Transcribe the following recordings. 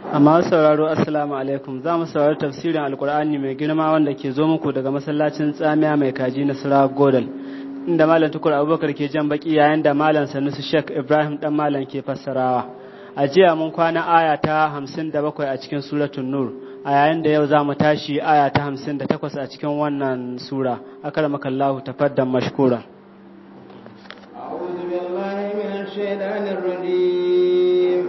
amma sauraro assalamu alaikum za mu saurari tafsirin alkur'ani mai girma wanda ke zo muku daga masallacin tsamiya mai kaji na sura godal inda malam tukur abubakar ke jan baki yayin da malam sanusi shek ibrahim dan malam ke fassarawa a jiya mun kwana aya ta hamsin da bakwai a cikin suratun nur a yayin da yau za mu tashi aya ta hamsin da takwas a cikin wannan sura akaramakallahu tafaddan mashkura أعوذ بالله من الشيطان الرجيم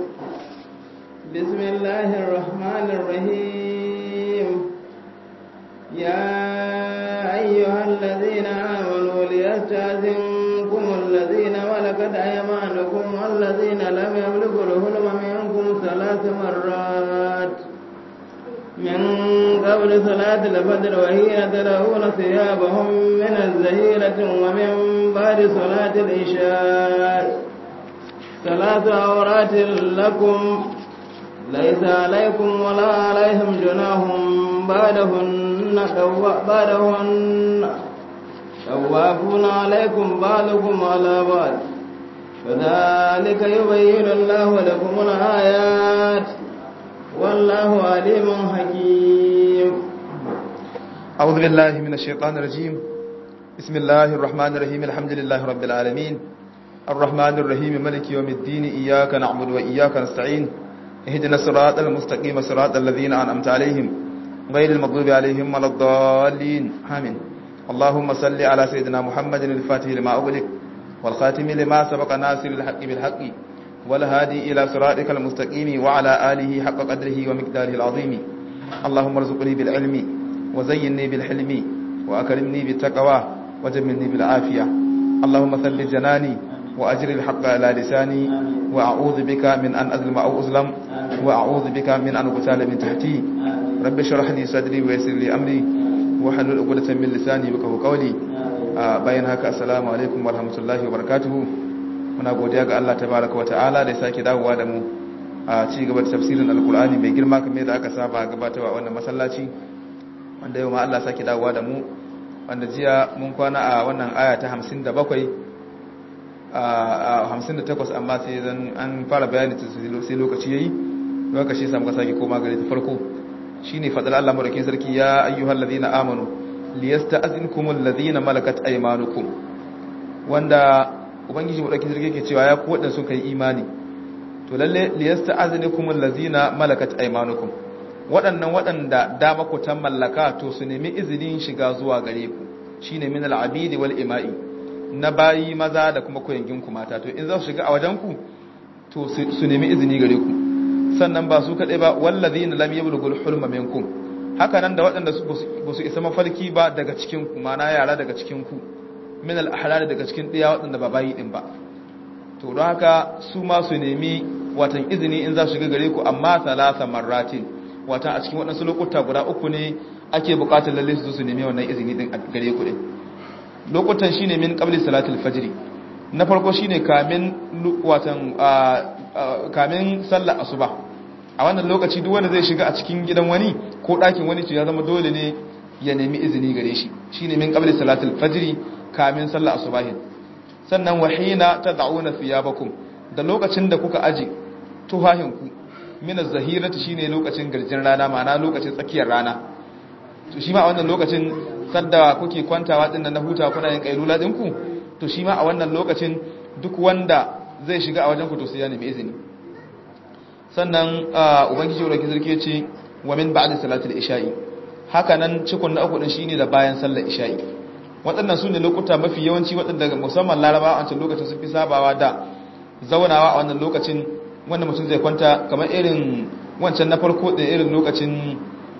بسم الله الرحمن الرحيم يا أيها الذين آمنوا ليستأذنكم الذين ملكت أيمانكم والذين لم يبلغوا الحلم منكم ثلاث مرات من قبل صلاة الفجر وهي تدعون ثيابهم من الزهيرة ومن بعد صلاة العشاء ثلاث عورات لكم ليس عليكم ولا عليهم جناح بعدهن بعدهن توافون عليكم بعضكم على بعض كذلك يبين الله لكم الآيات والله عليم حكيم أعوذ بالله من الشيطان الرجيم بسم الله الرحمن الرحيم الحمد لله رب العالمين الرحمن الرحيم ملك يوم الدين إياك نعبد وإياك نستعين اهدنا الصراط المستقيم صراط الذين أنعمت عليهم غير المغضوب عليهم ولا الضالين آمين اللهم صل على سيدنا محمد الفاتح لما أغلق والخاتم لما سبق ناصر الحق بالحق والهادي إلى صراطك المستقيم وعلى آله حق قدره ومقداره العظيم اللهم ارزقني بالعلم وزينني بالحلم وأكرمني بالتقوى وجملني بالعافية اللهم ثبت جناني وأجر الحق على لساني وأعوذ بك من أن أظلم أو أظلم وأعوذ بك من أن أقتال من تحتي رب اشرح لي صدري ويسر لي أمري وحلل عقدة من لساني بكه قولي bayan haka assalamu alaikum warahmatullahi wabarakatuhu muna godiya ga Allah tabaraka wa ta'ala da ya sake dawowa da mu a ci gaba da tafsirin alkur'ani mai girma kamar da aka saba gabatarwa wannan masallaci wanda yau ma Allah sake dawowa da mu wanda jiya mun kwana a wannan aya ta 57 a 58 amma sai zan an fara bayani sai lokaci yayi lokaci sai muka sake koma gare ta farko shine fadar Allah madaukakin sarki ya ayyuhal ladina amanu liyasta'zinkumul ladina malakat aymanukum wanda ubangiji madaukakin sarki yake cewa ya ku wadanda sun kai imani to lalle liyasta'zinkumul ladina malakat aymanukum waɗannan waɗanda dama ku ta mallaka to su nemi izinin shiga zuwa gare ku shine min al-abidi wal ima'i na bayi maza da kuma koyangin ku mata to in za su shiga a wajen ku to su nemi izini gare ku sannan ba su kadai ba wallazina lam yablughul hulma minkum haka nan da waɗanda ba su isa mafarki ba daga cikin ku mana yara daga cikin ku min al-ahlal daga cikin ɗaya waɗanda ba bayi din ba to don haka su ma su nemi watan izini in za su shiga gare ku amma salasa marratin watan a cikin waɗansu lokuta guda uku ne ake buƙatar lalle su su nemi wannan izini din a gare ku din lokutan shine min qabli salatul fajr na farko shine kamin watan kamin sallar asuba a wannan lokaci duk wanda zai shiga a cikin gidan wani ko ɗakin wani to ya zama dole ne ya nemi izini gare shi shine min qabli salatul fajr kamin sallar asubahin sannan wahina tad'una thiyabakum da lokacin da kuka aje tuhahinku min az-zahirati shine lokacin garjin rana ma'ana lokacin tsakiyar rana to shi ma a wannan lokacin sadda kuke kwantawa din na huta kuna yin kailula dinku to shi ma a wannan lokacin duk wanda zai shiga a wajen ku to sai ya nemi izini sannan ubangiji wadda sarki ya ce wa min ba'da salatul isha'i haka nan cikon na uku din shine da bayan sallar isha'i waɗannan su ne lokuta mafi yawanci waɗanda musamman larabawa a wancan lokacin sun fi sabawa da zaunawa a wannan lokacin wanda mutum zai kwanta kamar irin wancan na farko da irin lokacin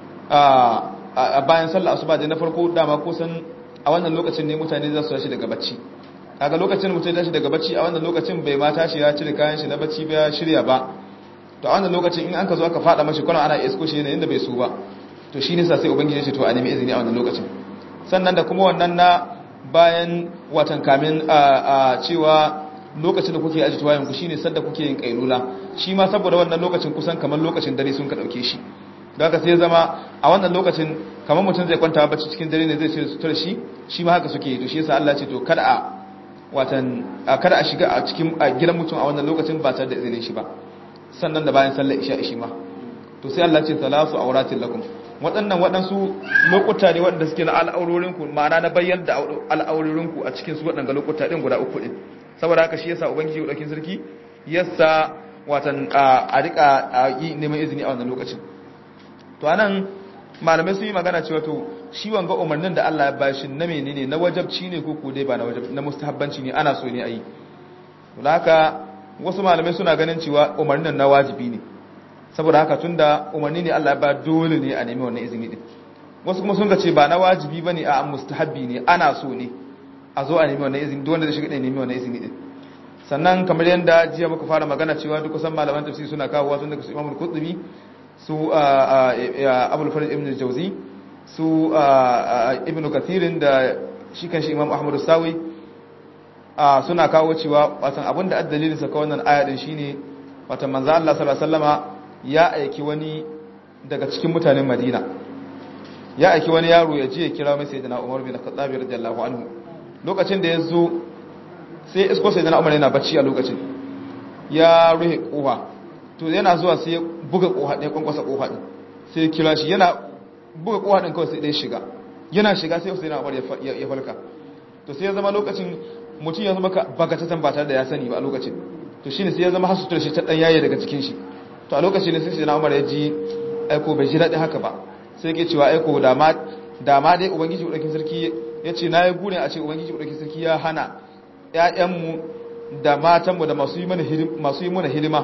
a bayan sallar asuba da na farko dama kusan a wannan lokacin ne mutane za su tashi daga bacci kaga lokacin mutum ya tashi daga bacci a wannan lokacin bai ma tashi ya cire kayan shi na bacci ba ya shirya ba to a wannan lokacin in an ka zo aka fada mashi kuna ana isko shi ne inda bai so ba to shi ne sa sai ubangiji ya ce to a nemi izini a wannan lokacin sannan da kuma wannan na bayan watan kamin a cewa lokacin da kuke aji tuwayen ku shine sadda kuke yin kailula shi ma saboda wannan lokacin kusan kamar lokacin dare sun ka dauke shi da haka sai zama a wannan lokacin kamar mutum zai kwanta bacci cikin dare ne zai ce sutura shi shi ma haka suke to shi yasa Allah ce to kada a watan kada a shiga a cikin gidan mutum a wannan lokacin ba tare da izinin shi ba sannan da bayan sallar isha shi ma to sai Allah ce salasu auratin lakum waɗannan waɗansu lokuta ne waɗanda suke na al'aurorinku ma'ana na bayyana da al'aurorinku a cikin su waɗanda lokuta ɗin guda uku ɗin saboda haka shi yasa ubangiji ɗaukin sarki yasa watan a rika yi neman izini a wannan lokacin to anan malamai sun yi magana cewa to shi wanga umarnin da Allah ya bashi na menene na wajabci ne ko ko dai ba na wajab na mustahabbanci ne ana so ne a yi to haka wasu malamai suna ganin cewa umarnin na wajibi ne saboda haka tunda umarni ne Allah ya ba dole ne a nemi wannan izini din wasu kuma sun ga ce ba na wajibi bane a mustahabbi ne ana so ne a zo a nemi wannan izini duk wanda zai shiga da nemi wannan izini din sannan kamar yadda jiya muka fara magana cewa duk kusan malaman tafsiri suna kawo wasu daga su Imam Al-Qurtubi su Abul Faraj Ibn Jawzi su Ibn Kathir da shi kanshi Imam Ahmad Sawi suna kawo cewa watan abinda addalilin sa kawai wannan aya din shine watan manzo Allah sallallahu alaihi wasallama ya aiki wani daga cikin mutanen Madina ya aiki wani yaro ya je ya kira mai sayyidina Umar bin Khattab radiyallahu anhu lokacin da ya zo sai isko sayyidina Umar yana bacci a lokacin ya ruhe kofa to yana zuwa sai ya buga kofa ɗaya kwankwasa kofa din sai ya kira shi yana buga kofa din kawai sai ɗaya shiga yana shiga sai sayyidina Umar ya falka to sai ya zama lokacin mutum ya zama bagatatan ba tare da ya sani ba a lokacin to shine sai ya zama hasutar shi ta dan yaye daga cikin shi to a lokacin ne sai sayyidina Umar ya ji aiko bai ji daɗi haka ba sai ke cewa aiko da ma dai ubangiji buɗakin sarki ya ce na yi gune a ce ubangiji buɗakin sarki ya hana ‘ya'yanmu da matanmu da masu yi mana hidima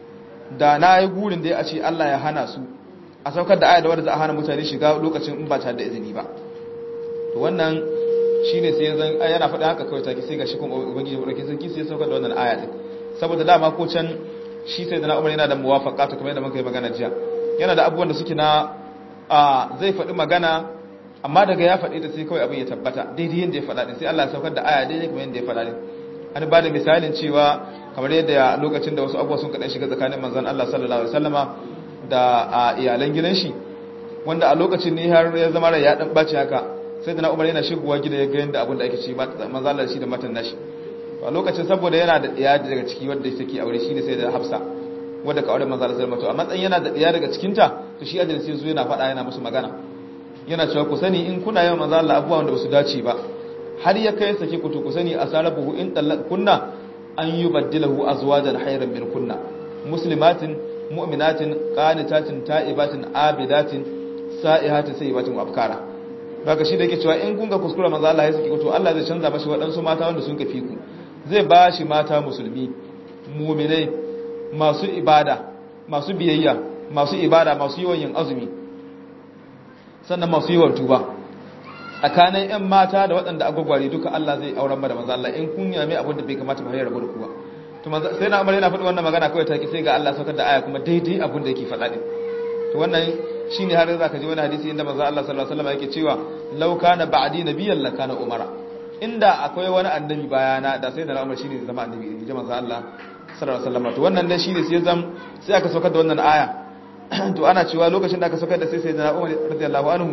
da na yi gurin da ya ce Allah ya hana su a saukar da aya da wadda za a hana mutane shiga lokacin in ba tare da izini ba to wannan shi ne sai zan yana faɗin haka kawai take sai ga shi kuma ubangiji buɗakin sarki sai ya saukar da wannan aya ɗin saboda dama ko can shi sai da na umar yana da muwafaƙa ta kamar yadda muka yi magana jiya yana da abubuwan da suke na a zai faɗi magana amma daga ya faɗi ta sai kawai abin ya tabbata daidai yadda ya faɗa ɗin sai Allah ya saukar da aya daidai kamar yadda ya faɗa ɗin an ba da misalin cewa kamar yadda lokacin da wasu abubuwa sun kaɗan shiga tsakanin manzon Allah sallallahu alaihi wasallama da a iyalan gidan shi wanda a lokacin ne har ya zama rai ya dan ɓaci haka sai da na umar yana shigowa gida ya ga yadda abin da ake ci manzon Allah shi da matan nashi a lokacin saboda yana da ɗaya daga ciki wadda take aure shine sai da Hafsa wadda ka aure manzo Allah to a matsayin yana da ɗaya daga cikin ta to shi ajin sai zo yana faɗa yana musu magana yana cewa ku sani in kuna yawan manzo Allah abubuwa wanda basu dace ba har ya kai sake ku to ku sani asarabuhu in talaq kunna an yubaddilahu azwajan khayran min kunna muslimatin mu'minatin qanitatin ta'ibatin abidatin sa'ihatin sayyibatin abkara daga shi da yake cewa in kun ga kuskura manzo Allah ya saki ku to Allah zai canza mashi waɗansu mata wanda sun kafi ku zai ba shi mata musulmi mu'minai masu ibada masu biyayya masu ibada masu yawan yin azumi sannan masu yawan tuba tsakanin ƴan mata da waɗanda agwagware duka Allah zai auren ba da manzo Allah in kun yame abin da bai kamata ba ya rabu da kuwa to manzo sai na Umar yana faɗi wannan magana kawai take sai ga Allah saukar da aya kuma daidai abin da yake faɗa din to wannan shine har zaka ji wani hadisi inda manzo Allah sallallahu alaihi wasallam yake cewa law kana ba'di nabiyyan la kana umara inda akwai wani annabi bayana da sai da Umar shine zai zama annabi in ji manzo Allah sallallahu alaihi wasallam to wannan dan shine sai zam sai aka saukar da wannan aya to ana cewa lokacin da aka saukar da sai sai da Umar radiyallahu anhu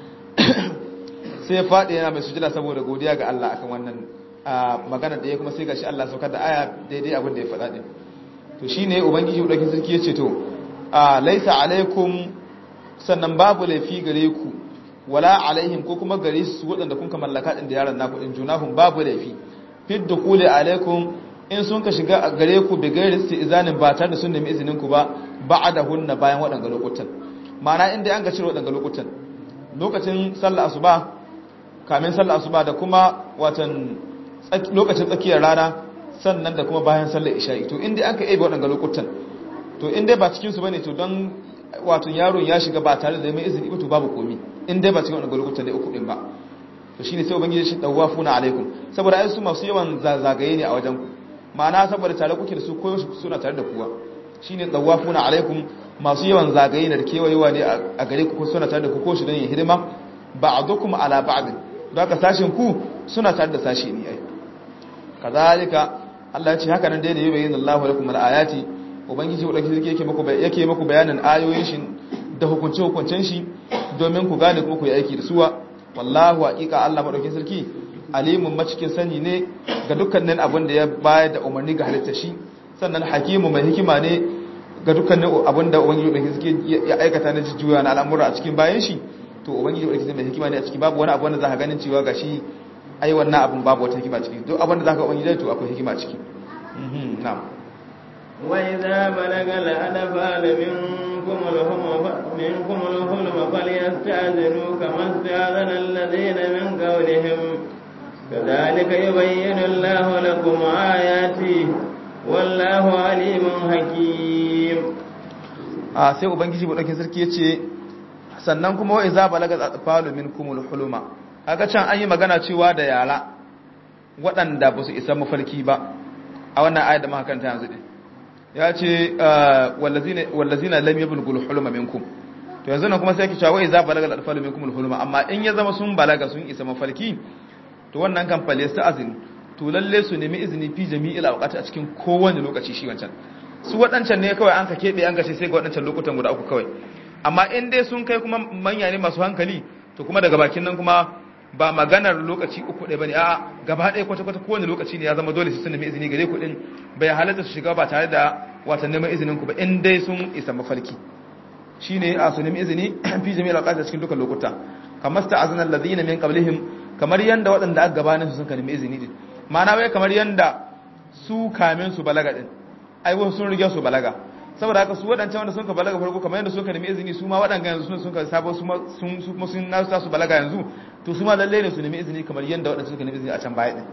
sai ya fadi yana mai sujada saboda godiya ga Allah akan wannan magana da ya kuma sai gashi Allah saukar da aya daidai abin da ya faɗa din to shine ubangiji udakin sarki yace to laisa alaikum sannan babu laifi gare ku wala alaihim ko kuma gare su waɗanda kun ka mallaka din da yaran naku din junahum babu laifi fid dukhuli alaikum in sun ka shiga gare ku bi gairi izanin ba tare da sun nemi izinin ku ba ba'dahunna bayan waɗanga lokutan ma'ana inda an ga cire waɗanga lokutan lokacin sallar asuba kamin sallar asuba da kuma watan lokacin tsakiyar rana sannan da kuma bayan sallar isha'i to inda an ka ebe waɗanga lokutan to inda ba cikin su bane to don wato yaron ya shiga ba tare da mai izini ba to babu komi inda ba cikin waɗanga lokutan da uku din ba to shine sai ubangiji shi dawafuna alaikum saboda ai su masu yawan zagaye ne a wajen ku ma'ana saboda tare kuke da su koyo suna tare da kuwa shine dawafuna alaikum masu yawan zagaye da kewayewa ne a gare ku suna tare da ku ko shi don yin hidima ba'dukum ala ba'd don haka sashin ku suna tare da sashi ne ai kazalika Allah ya ce haka nan dai ne yubayyin Allahu lakum al-ayati ubangiji wadaki yake yake muku yake muku bayanin ayoyin shi da hukunce hukuncen shi domin ku gane kuma ku yi aiki da suwa wallahu haqiqa Allah madaukin sarki alimun macikin sani ne ga dukkanin abin da ya bayar da umarni ga halitta shi sannan hakimu mai hikima ne ga dukkanin abinda ubangiji mai suke ya aikata na jujjuya na al'amura a cikin bayan shi to ubangiji mai mai hikima ne a ciki babu wani abu wanda za ka ganin cewa gashi ai wannan abin babu wata hikima ciki duk abin da za ka ubangiji to akwai hikima ciki na'am وإذا بلغ الأطفال منكم الحلم منكم الحلم فليستأذنوا كما استأذن الذين من قبلهم كذلك يبين الله لكم آياته والله عليم حكيم a sai ubangiji buɗaukin sarki ya ce sannan kuma wa iza balaga atfalu minkumul huluma kaga can an yi magana cewa da yara waɗanda ba su isa mafarki ba a wannan ayat da muka karanta yanzu din ya ce wallazina wallazina lam yablugul huluma minkum to yanzu nan kuma sai yake cewa wa iza balaga atfalu minkumul huluma amma in ya zama sun balaga sun isa mafarki to wannan kan fale su azin to lalle su nemi izini fi jami'il awqati a cikin kowane lokaci shi wancan su waɗancan ne kawai an ka keɓe an gashe sai ga waɗancan lokutan guda uku kawai amma in dai sun kai kuma manya ne masu hankali to kuma daga bakin nan kuma ba maganar lokaci uku ɗaya bane a gaba ɗaya kwata kwata kowane lokaci ne ya zama dole su sun nemi izini gare ku din bai halatta su shiga ba tare da watan neman izinin ku ba in dai sun isa mafarki shine a su nemi izini fi jami'il awqati a cikin dukkan lokuta kamar sta'azana alladhina min qablihim kamar yanda waɗanda aka gabanin su sun nemi izini din ma'ana wai kamar yanda su kamin su balaga din ai wasu sun rige su balaga saboda haka su waɗancan wanda sun ka balaga farko kamar yadda suka nemi izini su ma waɗanga yanzu sun ka sabo su sun su sun nasu su balaga yanzu to su ma lalle ne su nemi izini kamar yadda waɗanda suka nemi izini a can baya din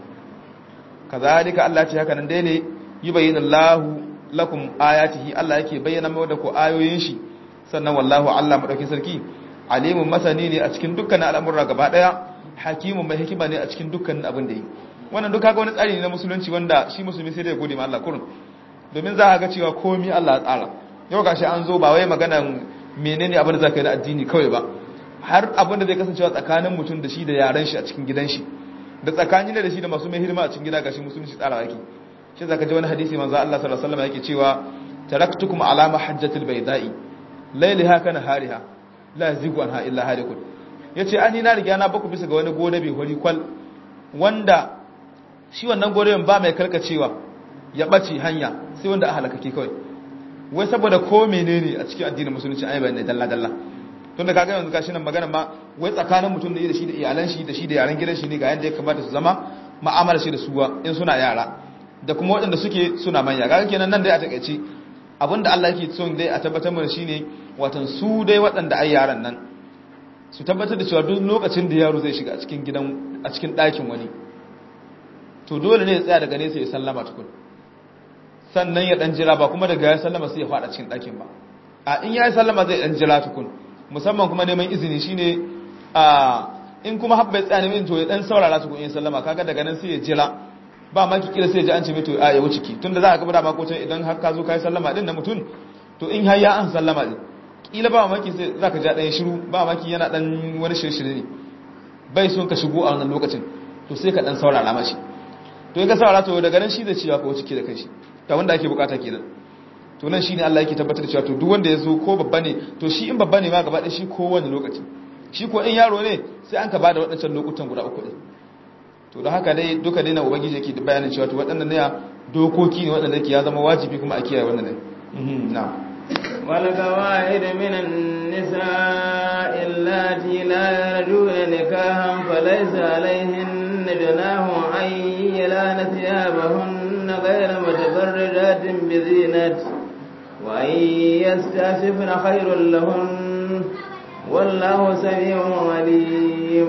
kazalika Allah ce haka nan dai ne yubayyinu Allahu lakum ayatihi Allah yake bayyana mai da ku ayoyin shi sannan wallahu Allah madaukin sarki alimun masani ne a cikin dukkan al'amura gaba daya hakimun mai hikima ne a cikin dukkan abin da yi wannan duka ga wani tsari ne na musulunci wanda shi musulmi sai da ya gode ma Allah kurun domin za a ga cewa komi Allah ya tsara yau gashi an zo ba wai maganan menene abin da zaka yi na addini kawai ba har abin da zai kasancewa tsakanin mutum da shi da yaran shi a cikin gidan shi da tsakanin da shi da masu mai hidima a cikin gida gashi musulunci tsara yake shi zaka ji wani hadisi manzo Allah sallallahu alaihi wasallam yake cewa taraktukum ala mahajjatil bayda'i laylaha kana hariha la yazigu anha illa halikun yace ani na riga na baku bisa ga wani gode bai hori kwal wanda shi wannan goren ba mai karkacewa ya ɓace hanya sai wanda a halakake kawai wai saboda ko menene a cikin addinin musulunci an yi bayanai dalla-dalla tun da kaga yanzu gashi nan magana ma wai tsakanin mutum da shi da iyalan shi da shi da yaran gidan shi ne ga yadda ya kamata su zama ma'amala shi da suwa in suna yara da kuma waɗanda suke suna manya kaga kenan nan dai a takaice abinda Allah yake son dai a tabbatar mana shine watan su dai waɗanda ai yaran nan su tabbatar da cewa duk lokacin da yaro zai shiga a cikin gidan a cikin ɗakin wani to dole ne ya tsaya daga nesa ya sallama tukun sannan ya dan jira ba kuma daga ya sallama sai ya fada cikin ɗakin ba a in ya yi sallama zai dan jira tukun musamman kuma neman izini shine a in kuma habba ya tsaya neman to ya dan saurara tukun in sallama kaga daga nan sai ya jira ba ma ki kira sai ya ji an ce mai to a ya wuce ki tunda za ka gaba da makocin idan har ka zo ka yi sallama din na mutum to in har ya an sallama din kila ba maki sai za ka ja ɗaya shiru ba maki yana dan wani shirye ne bai son ka shigo a wannan lokacin to sai ka dan saurara mashi to ya ga saurara to daga nan shi zai ciwa ka wuce ki da kai shi ta wanda ake bukata kenan to nan shine Allah yake tabbatar da cewa to duk wanda ya zo ko babba ne to shi in babba ne ma gaba ɗaya shi ko wani lokaci shi ko in yaro ne sai an ka bada waɗancan lokutan guda uku ɗin to da haka dai duka dai na ubangiji yake da bayanin cewa to waɗannan ne dokoki ne waɗanda yake ya zama wajibi kuma a kiyaye wannan ne na'am والقواعد من النساء اللاتي لا يرجون نكاحا فليس عليهن جناح أن يلان ثيابهن غير متبرجات بزينة وأن يستعففن خير لهن والله سميع عليم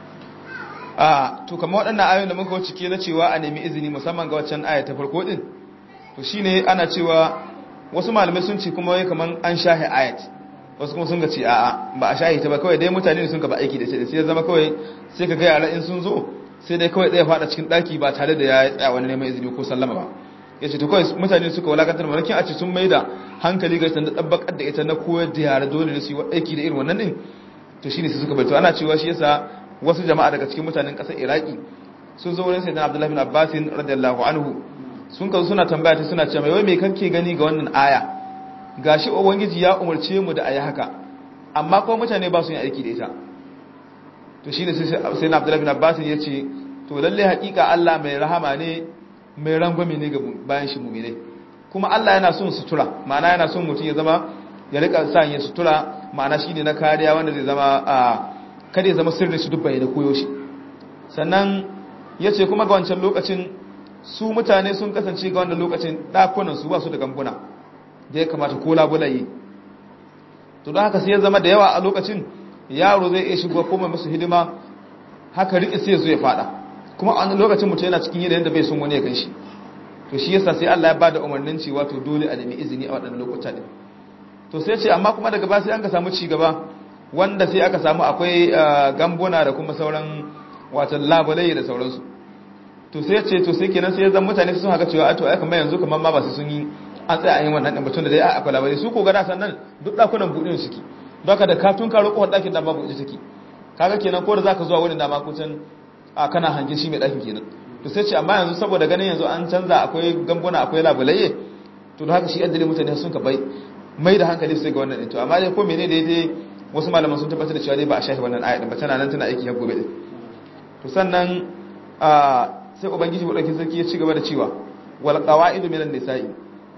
a to kamar waɗannan ayoyin da muka wuce ke na cewa a nemi izini musamman ga waccan aya ta farko din to shine ana cewa wasu malamai sun ce kuma wai kaman an shahi ayat wasu kuma sun ga ce a'a ba a shahi ta ba kawai dai mutane ne sun ka ba aiki da shi sai ya zama kawai sai ka ga yara in sun zo sai dai kawai ɗaya fada cikin ɗaki ba tare da ya tsaya wani neman izini ko sallama ba ya ce to kawai mutane suka walakantar malakin a ce sun mai da hankali ga da ɗabbakar da ita na koyar da yara dole ne su yi aiki da irin wannan ɗin to shine su suka bai to ana cewa shi yasa wasu jama'a daga cikin mutanen ƙasar iraki sun zo wurin sayyidina abdullahi bin abbasin radiyallahu anhu sun kazo suna tambaya ta suna cewa wai me kake gani ga wannan aya gashi ubangiji ya umarce mu da ayi haka amma kuma mutane ba su yin aiki da ita to shine sai na Abdullah bin Abbas ya ce to lalle hakika Allah mai rahama ne mai rangwame ne ga bayan shi mu'mine kuma Allah yana son sutura ma'ana yana son mutum ya zama ya rika sa yin sutura ma'ana shine na kariya wanda zai zama a kada ya zama sirrin shi duk bayyana koyo shi sannan yace kuma ga wancan lokacin su mutane sun kasance ga wannan lokacin dakunan su ba su da gambuna da ya kamata ko labulaye to don haka sai ya zama da yawa a lokacin yaro zai iya shigo ko mai musu hidima haka riƙe sai zo ya fada kuma a lokacin mutum yana cikin yanayin da bai son wani ya ganshi to shi yasa sai Allah ya bada umarnin cewa to dole a nemi izini a waɗannan lokuta din to sai ce amma kuma daga ba sai an ka samu ci gaba wanda sai aka samu akwai gambuna da kuma sauran watan labulai da sauransu to sai ce to sai kenan sai ya zama mutane sun haka cewa to ai kamar yanzu kamar ma ba su sun yi an tsaya an yi wannan din batun da dai akwai labari su ko gada sannan duk dakunan buɗin suke don haka da katun karo kofar ɗakin da babu ita take kaga kenan ko da zaka zuwa wurin da ma kucin a kana hangin shi mai ɗakin kenan to sai ce amma yanzu saboda ganin yanzu an canza akwai gambuna akwai labulaye to da haka shi yadda mutane sun ka bai mai da hankali sai ga wannan din to amma dai ko mene da dai wasu malaman sun tabbatar da cewa dai ba a shafi wannan aya din ba tana nan tana aiki har gobe din to sannan a sai ubangiji madaukakin sarki ya ci gaba da cewa wal qawaidu minan nisa'i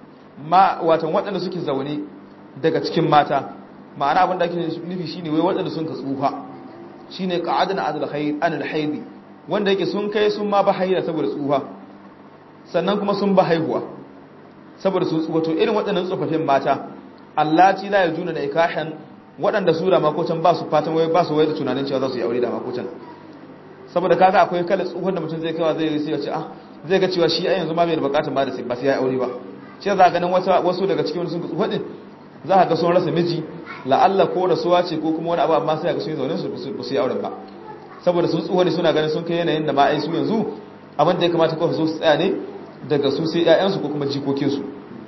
ma watan waɗanda suke zaune daga cikin mata ma'ana abin da ake nufi shine wai waɗanda sun ka tsufa shine qa'adna adul khayr anil haidi wanda yake sun kai sun ma ba haila saboda tsufa sannan kuma sun ba haihuwa saboda su tsufa to irin waɗannan tsofaffin mata allati la yajuna da ikahan waɗanda su da makotan ba su fatan wai ba su wai da tunanin cewa za su yi aure da makotan saboda kaga akwai kala tsufan da mutum zai kawa zai yi sai ya ce ah zai ga cewa shi a yanzu ma bai da bukatun ba da sai ba sai ya aure ba shi za ganin wasu daga cikin sun tsufa din za ka ga sun rasa miji la'alla ko rasuwa ce ko kuma wani abu amma sai ga sun yi zaune su ba su yi auren ba saboda sun tsuwa ne suna ganin sun kai yanayin da ma ai su yanzu abin da ya kamata kawai su tsaya ne daga su sai ƴaƴansu ko kuma jikokinsu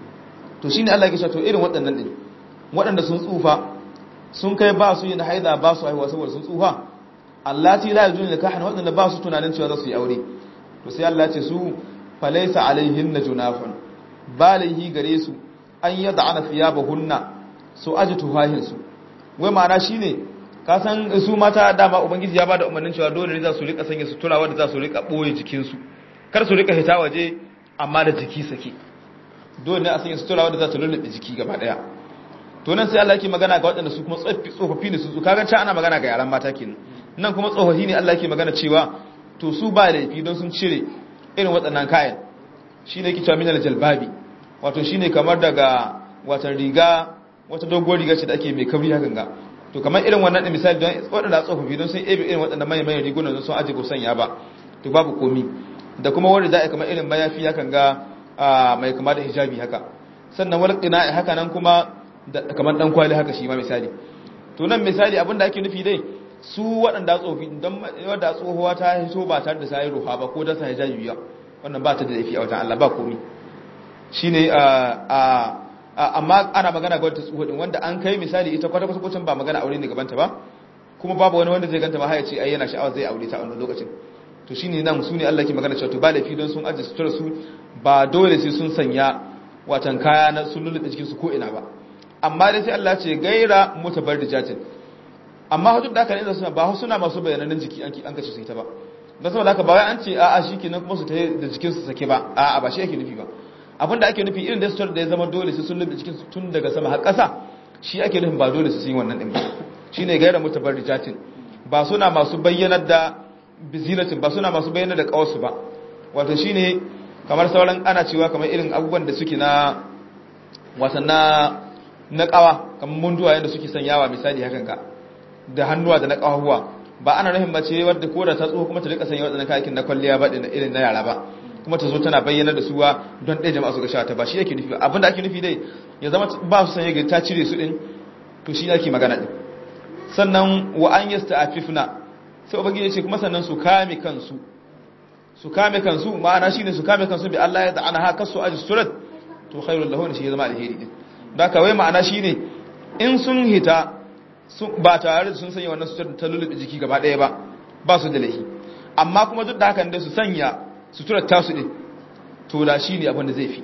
to shine Allah ya kisha to irin waɗannan din waɗanda sun tsufa sun kai ba su yin haida ba su haihuwa saboda sun tsufa allati la yajun nikahan waɗanda ba su tunanin cewa za su yi aure to sai Allah ya ce su falaysa alaihin junahun balaihi gare su an yad'ana thiyabahunna su aji tuhahin su wai ma'ana shine ka san su mata dama ubangiji ya bada umarnin cewa dole ne za su rika sanya sutura wanda za su rika boye jikin su kar su rika hita waje amma da jiki sake dole ne a sanya sutura wanda za su lullube jiki gaba daya to nan sai Allah yake magana ga waɗanda su kuma tsofaffi tsofaffi ne su kaga ta ana magana ga yaran mata kenan nan kuma tsofaffi ne Allah yake magana cewa to su ba laifi don sun cire irin waɗannan kayan shine yake cewa minal jalbabi wato shine kamar daga watan riga wata doguwar riga ce da ake mai kabri hakan ga to kamar irin wannan da misali don waɗanda tsofaffi don sun ebe irin waɗanda manyan manyan rigunan don sun aje ko sanya ba to babu komi da kuma wanda za a kamar irin mayafi hakan ga mai kama da hijabi haka sannan wani ƙina haka nan kuma kamar ɗan kwali haka shi ma misali to nan misali abin da ake nufi dai su waɗanda tsofi don wadda tsohuwa ta hito ba tare da sa yi ruha ba ko da sa hijabi biya wannan ba ta da laifi a wajen Allah ba komi shine a amma ana magana ga wata tsoho din wanda an kai misali ita kwata kwata kwatan ba magana aure ne gabanta ba kuma babu wani wanda zai ganta ma haya ce ai yana sha'awa zai aure ta a wannan lokacin to shine nan su ne Allah ke magana cewa to ba laifi don sun ajiye sutura su ba dole sai sun sanya watan kaya na sun lulluɓe jikin su ko ina ba amma dai sai Allah ce gaira mutabarrijatin amma hujjar da aka ne suna ba suna masu bayanan jiki an an kace su ita ba dan saboda haka ba wai an ce a'a shikenan kuma su ta da jikin su sake ba a'a ba shi yake nufi ba abinda ake nufi irin da sutura da ya zama dole su sun lulluɓe jikin su tun daga sama har ƙasa shi ake nufin ba dole su yi wannan din ba shine gaira mutabarrijatin ba suna masu bayyanar da bizinatin ba suna masu bayyanar da kawarsu ba wato shine kamar sauran ana cewa kamar irin abubuwan da suke na wasan na na kawa kamar munduwa yadda suke sanyawa misali hakan ka da hannuwa da na kawahuwa ba ana nufin mace wadda ko da ta tsoho kuma ta rika sanya wadannan kayakin na kwalliya ba da irin na yara ba kuma ta zo tana bayyana da suwa don ɗaya jama'a su ga sha ta ba shi yake nufi abinda ake nufi dai ya zama ba su sanya ta cire su din to shi ake magana din sannan wa an yasta afifna sai ubangiji ya ce kuma sannan su kame kansu su kame kansu ma'ana shine su kame kansu bi Allah ya ta'ana haka su aji surat to khairul lahu shi ya zama alheri din da kawai ma'ana shine in sun hita ba tare da sun sanya wannan sutura ta lulluɓe jiki gaba ɗaya ba ba su da laifi amma kuma duk da hakan dai su sanya suturar tasu din to da shine abin da zai fi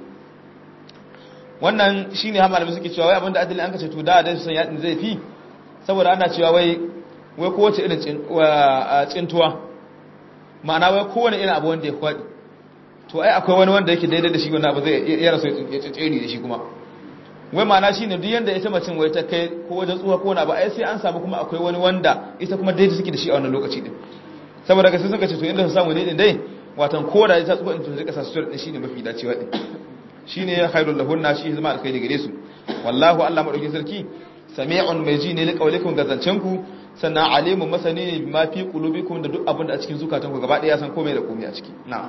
wannan shine ha malamai suke cewa wai abin da adalin an kace to da dai su sanya din zai fi saboda ana cewa wai wai kowace irin tsintuwa ma'ana wai kowane irin abu wanda ya kwaɗi to ai akwai wani wanda yake daidai da shi wannan abu zai ya rasu ya tsere da shi kuma wai ma'ana shine duk yanda ita macin wai ta kai ko wajen tsuwa ko na ba ai sai an samu kuma akwai wani wanda ita kuma daidai suke da shi a wannan lokaci din saboda ga sai suka ce to inda su samu ne din dai watan ko da ta tsuwa in to zai kasa su din shine mafi dacewa din shine ya khairul lahunna shi zama alkhairi gare su wallahu Allah madaukin sarki sami'un mai ji ne li qaulikum gazancen ku sannan alimun masani ne ma fi qulubikum da duk abin da a cikin zukatanku gaba ɗaya ya san komai da komai a ciki na'am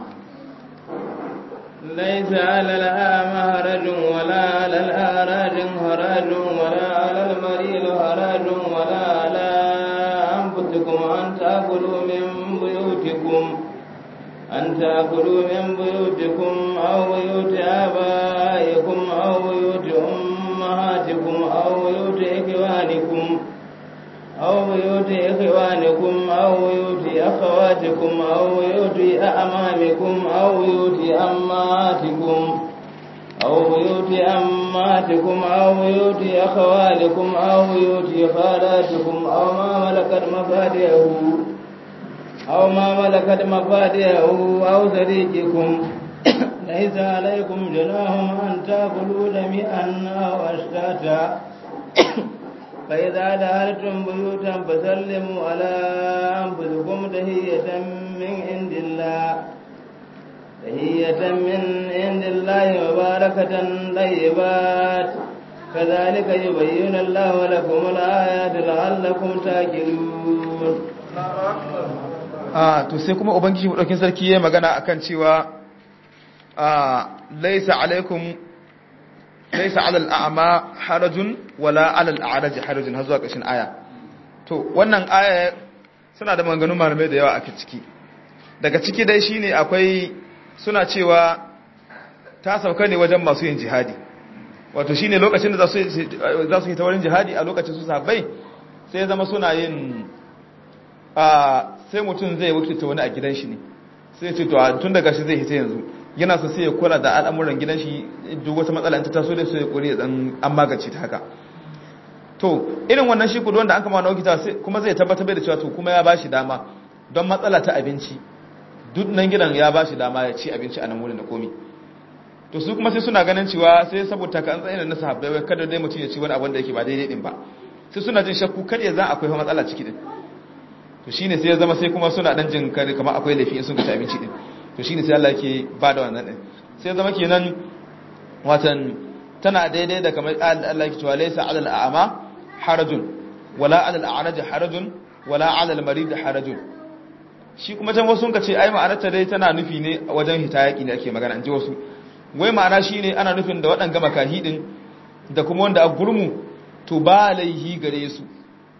ليس على الأعمى هرج ولا على الأعراج هرج ولا على المريض هرج ولا على أنفسكم أن تأكلوا من بيوتكم أن تأكلوا من بيوتكم أو بيوت آبائكم أو بيوت أمهاتكم أو بيوت إخوانكم أو بيوت إخوانكم أو بيوت أخواتكم أو بيوت أعمامكم أو بيوت أماتكم أو بيوت أماتكم أو بيوت أخوالكم أو بيوت خالاتكم أو ما ملكت مفاتيحه أو ما ملكت مفاتيحه أو صديقكم ليس عليكم جناح أن تأكلوا جميعا أو أشتاتا فإذا دخلتم بيوتا فسلموا على أنفسكم تهية من عند الله تهية من عند الله مباركة طيبات كذلك يبين الله لكم الآيات لعلكم تاكلون a to sai kuma ubangiji madaukin sarki yayin magana akan cewa a laysa alaikum laysa alal a'ma harajun wala alal a'raj harajun har zuwa ƙarshen aya to wannan aya suna da maganganun malamai da yawa a ciki daga ciki dai shine akwai suna cewa ta sauka ne wajen masu yin jihadi wato shine lokacin da za su za su yi ta wurin jihadi a lokacin su sahabbai sai ya zama suna yin a sai mutum zai wakilta wani a gidan shi ne sai ce to tun daga shi zai hita yanzu yana so sai ya kula da al'amuran gidan shi duk wata matsala ta taso da sai ya kore dan an magance ta haka to irin wannan shi kudu wanda an kama wani wakilta kuma zai tabbatar da cewa to kuma ya bashi dama don matsala ta abinci duk nan gidan ya bashi dama ya ci abinci a nan wurin da komi to su kuma sai suna ganin cewa sai saboda ka an tsaye na sahabbai wai kada dai mutum ya ci wani abin da yake ba daidai din ba sai suna jin shakku kar ya zan akwai matsala ciki din to shine sai ya zama sai kuma suna dan jin kare kamar akwai laifi in sun ci abinci din to shine sai Allah yake ba da wannan din sai ya zama kenan watan tana daidai da kamar Allah yake cewa laysa 'alal a'ma harajun wala 'alal a'raj harajun wala 'alal marid harajun shi kuma can wasu ka ce ai ma'anarta dai tana nufi ne wajen hitayaki ne ake magana an ji wasu wai ma'ana shine ana nufin da waɗanga makahi din da kuma wanda a gurmu to ba laihi gare su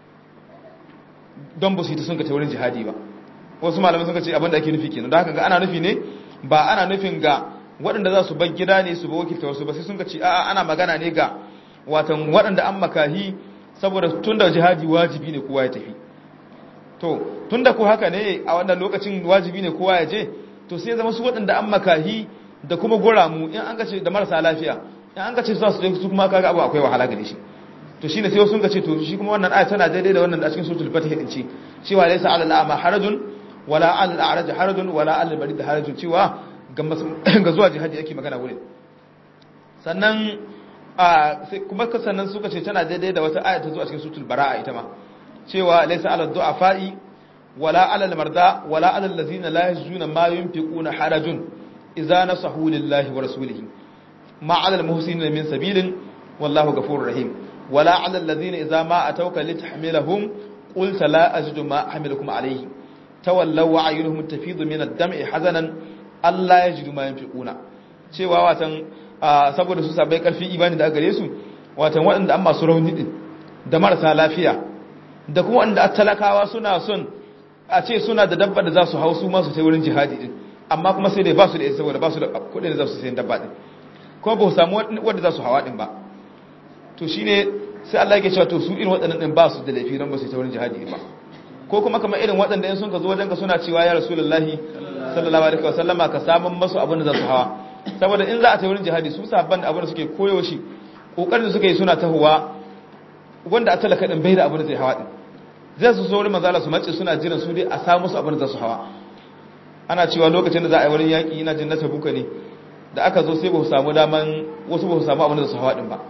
don ba su yi ta sun ka ta wurin jihadi ba wasu malamai sun ka ce abinda ake nufi kenan da haka ga ana nufi ne ba ana nufin ga waɗanda za su bar gida ne su ba wakilta wasu ba sai sun ka ce a'a ana magana ne ga watan waɗanda an makahi saboda tun da jihadi wajibi ne kowa ya tafi to tun da ko haka ne a wannan lokacin wajibi ne kowa ya je to sai zama su waɗanda an makahi da kuma guramu in an gace da marasa lafiya in an gace su su su kuma kaga abu akwai wahala gare shi to shine sai sun gace to shi kuma wannan aya tana daidai da wannan da cikin suratul fatih din ce cewa laysa alal a'ma harajun wala alal a'raj harajun wala alal barid harajun cewa ga zuwa jihadi yake magana wurin sannan a sai kuma sannan suka ce tana daidai da wata aya ta zuwa cikin suratul bara'a ita ma cewa laysa alal du'afa'i wala alal marda wala alal ladzina la yajuna ma yunfiquna harajun idza nasahu lillahi wa rasulihi ma alal muhsinin min sabilin wallahu ghafurur rahim wala alal ladzina idza ma atawka litahmilahum qulta la ajidu ma ahmilukum alayhi tawallaw wa ayunuhum tafidu min ad-dam'i hazanan alla yajidu ma yunfiquna cewa watan saboda su sabai karfi imani da gare su watan waɗanda an masu rauni din da marasa lafiya da kuma wanda talakawa suna son a ce suna da dabba da za su hau su masu ta wurin jihadi din amma kuma sai dai ba su da ita saboda ba su da kudin da za su sayan dabba din kuma ba su samu wanda za su hawa din ba to shine sai Allah yake cewa to su irin waɗannan din ba su da laifi ran ba su ta wurin jihadi ba ko kuma kamar irin waɗanda in sun ka zo wajen ka suna cewa ya rasulullahi sallallahu alaihi wa sallama ka samun masu abin da za su hawa saboda in za a ta wurin jihadi su sabban abin da suke koyo shi kokarin da suke yi suna tahowa wanda a talaka din bai da abin da zai hawa din zai su so wurin manzala su mace suna jiran su dai a samu su abin da za su hawa ana cewa lokacin da za a yi wurin yaƙi ina jin na tabuka ne da aka zo sai ba su samu daman wasu ba su samu abin da su hawa din ba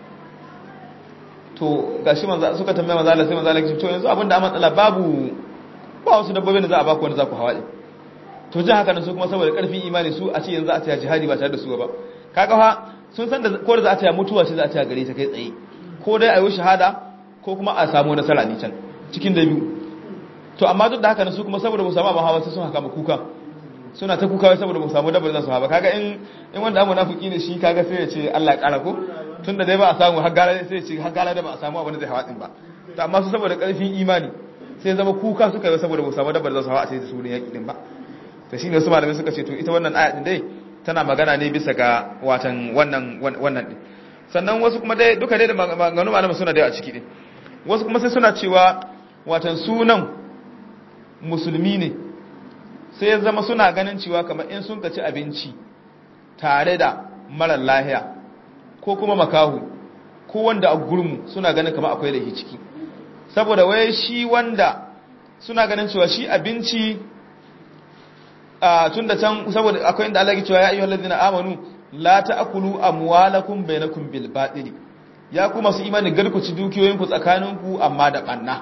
to gashi manzo suka tambaye manzo Allah sai manzo Allah ya ce to yanzu abin da matsala babu ba wasu dabbobin da za a baku wanda za ku hawa din to jin haka nan su kuma saboda karfin imani su a ce yanzu a taya jihadi ba tare da su ba kaga fa sun san da ko da za a taya mutuwa ce za a taya gare ta kai tsaye ko dai a yi shahada ko kuma a samu nasara ne can cikin da biyu to amma duk da haka su kuma saboda ba samu abin hawa sai sun haka kuka suna ta kuka wai saboda ba samu dabbar za su hawa kaga in in wanda abu nafiki ne shi kaga sai ya ce Allah ya kara ko tunda dai ba a samu har gara sai ya ce har gara da ba a samu abin da zai hawa din ba to amma su saboda karfin imani sai zama kuka suka yi saboda ba samu dabbar za su hawa a sai su ne yaki din ba to shine wasu malamai suka ce to ita wannan aya din dai tana magana ne bisa ga watan wannan wannan din sannan wasu kuma dai duka dai da maganganu malamai suna da a ciki din wasu kuma sai suna cewa watan sunan musulmi ne sai ya zama suna ganin cewa kamar in sun ci abinci tare da marar lahiya ko kuma makahu ko wanda a gurmu suna ganin kamar akwai laifi ciki saboda wai shi wanda suna ganin cewa shi abinci a tun da can saboda akwai inda Allah ya cewa ya ayyuhal ladina amanu la ta'kulu amwalakum bainakum bil batili ya ku masu imani garkuci dukiyoyinku tsakaninku amma da banna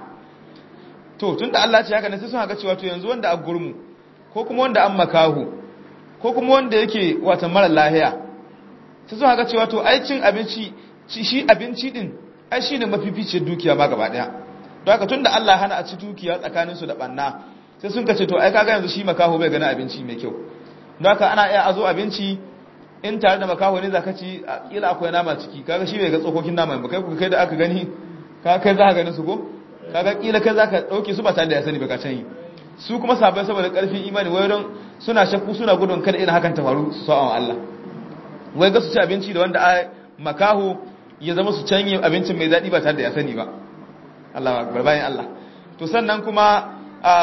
to tunda Allah ce haka ne sai sun haka cewa to yanzu wanda a gurmu ko kuma wanda an makahu ko kuma wanda yake wata mara lahiya sai sun haka cewa to ai cin abinci shi abinci din ai shine mafificiyar dukiya ma gaba daya don haka tunda Allah hana a ci dukiya tsakanin su da banna sai sun kace to ai kaga yanzu shi makahu bai gani abinci mai kyau don haka ana iya azo abinci in tare da makaho ne zaka ci kila akwai nama ciki kaga shi bai ga tsokokin naman ba kai ku kai da aka gani ka kai za ka gani su ko kaga kila kai zaka dauke su ba tare da ya sani ba ka can yi su kuma sabai saboda karfin imani wai don suna shakku suna gudun kada irin hakan ta faru su sa'a Allah wai ga su ci abinci da wanda a makaho ya zama su canye abincin mai daɗi ba tare da ya sani ba Allah akbar bayan Allah to sannan kuma a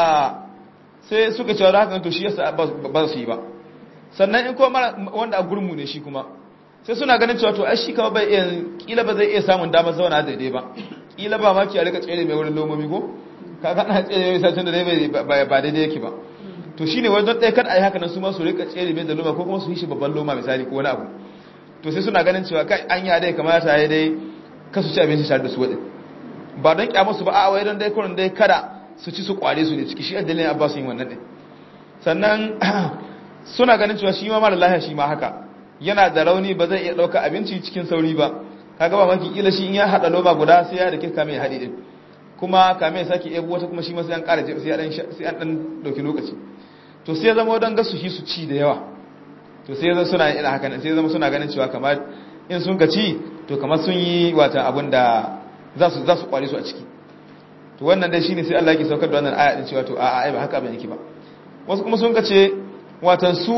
sai suka cewa hakan to shi yasa ba su yi ba sannan in kuma wanda a gurmu ne shi kuma sai suna ganin cewa to ai shi kama bai iya kila ba zai iya samun damar zauna daidai ba kila ba ma ki a rika tsere mai wurin lomomi ko kaga ana tsere mai sashen da dai ba daidai yake ba to shine wani don ɗaya kan a yi haka nan su ma su rika tsere mai da loma ko kuma su yi shi babban loma misali ko wani abu to sai suna ganin cewa kai an yi dai kamata ya dai kasu ci abinci tare da su waɗin ba don kyamar su ba a wai don dai kurin dai kada su ci su kware su ne ciki shi addalin abbas yin wannan ɗin sannan suna ganin cewa shi ma mara lahiya shi ma haka yana da rauni ba zai iya ɗauka abinci cikin sauri ba kaga ba maki kila shi in ya haɗa loba guda sai ya da kirka mai haɗi ɗin kuma kame ya sake ebo wata kuma shi ma sai an ƙara sai an ɗan ɗauki lokaci to sai ya zama don gasu shi su ci da yawa to sai ya zama suna ina haka sai ya zama suna ganin cewa kamar in sun ka ci to kamar sun yi wata abin da za su za su kware su a ciki to wannan dai shine sai Allah yake saukar da wannan aya din cewa to a'a ai ba haka bane yake ba wasu kuma sun ka ce watan su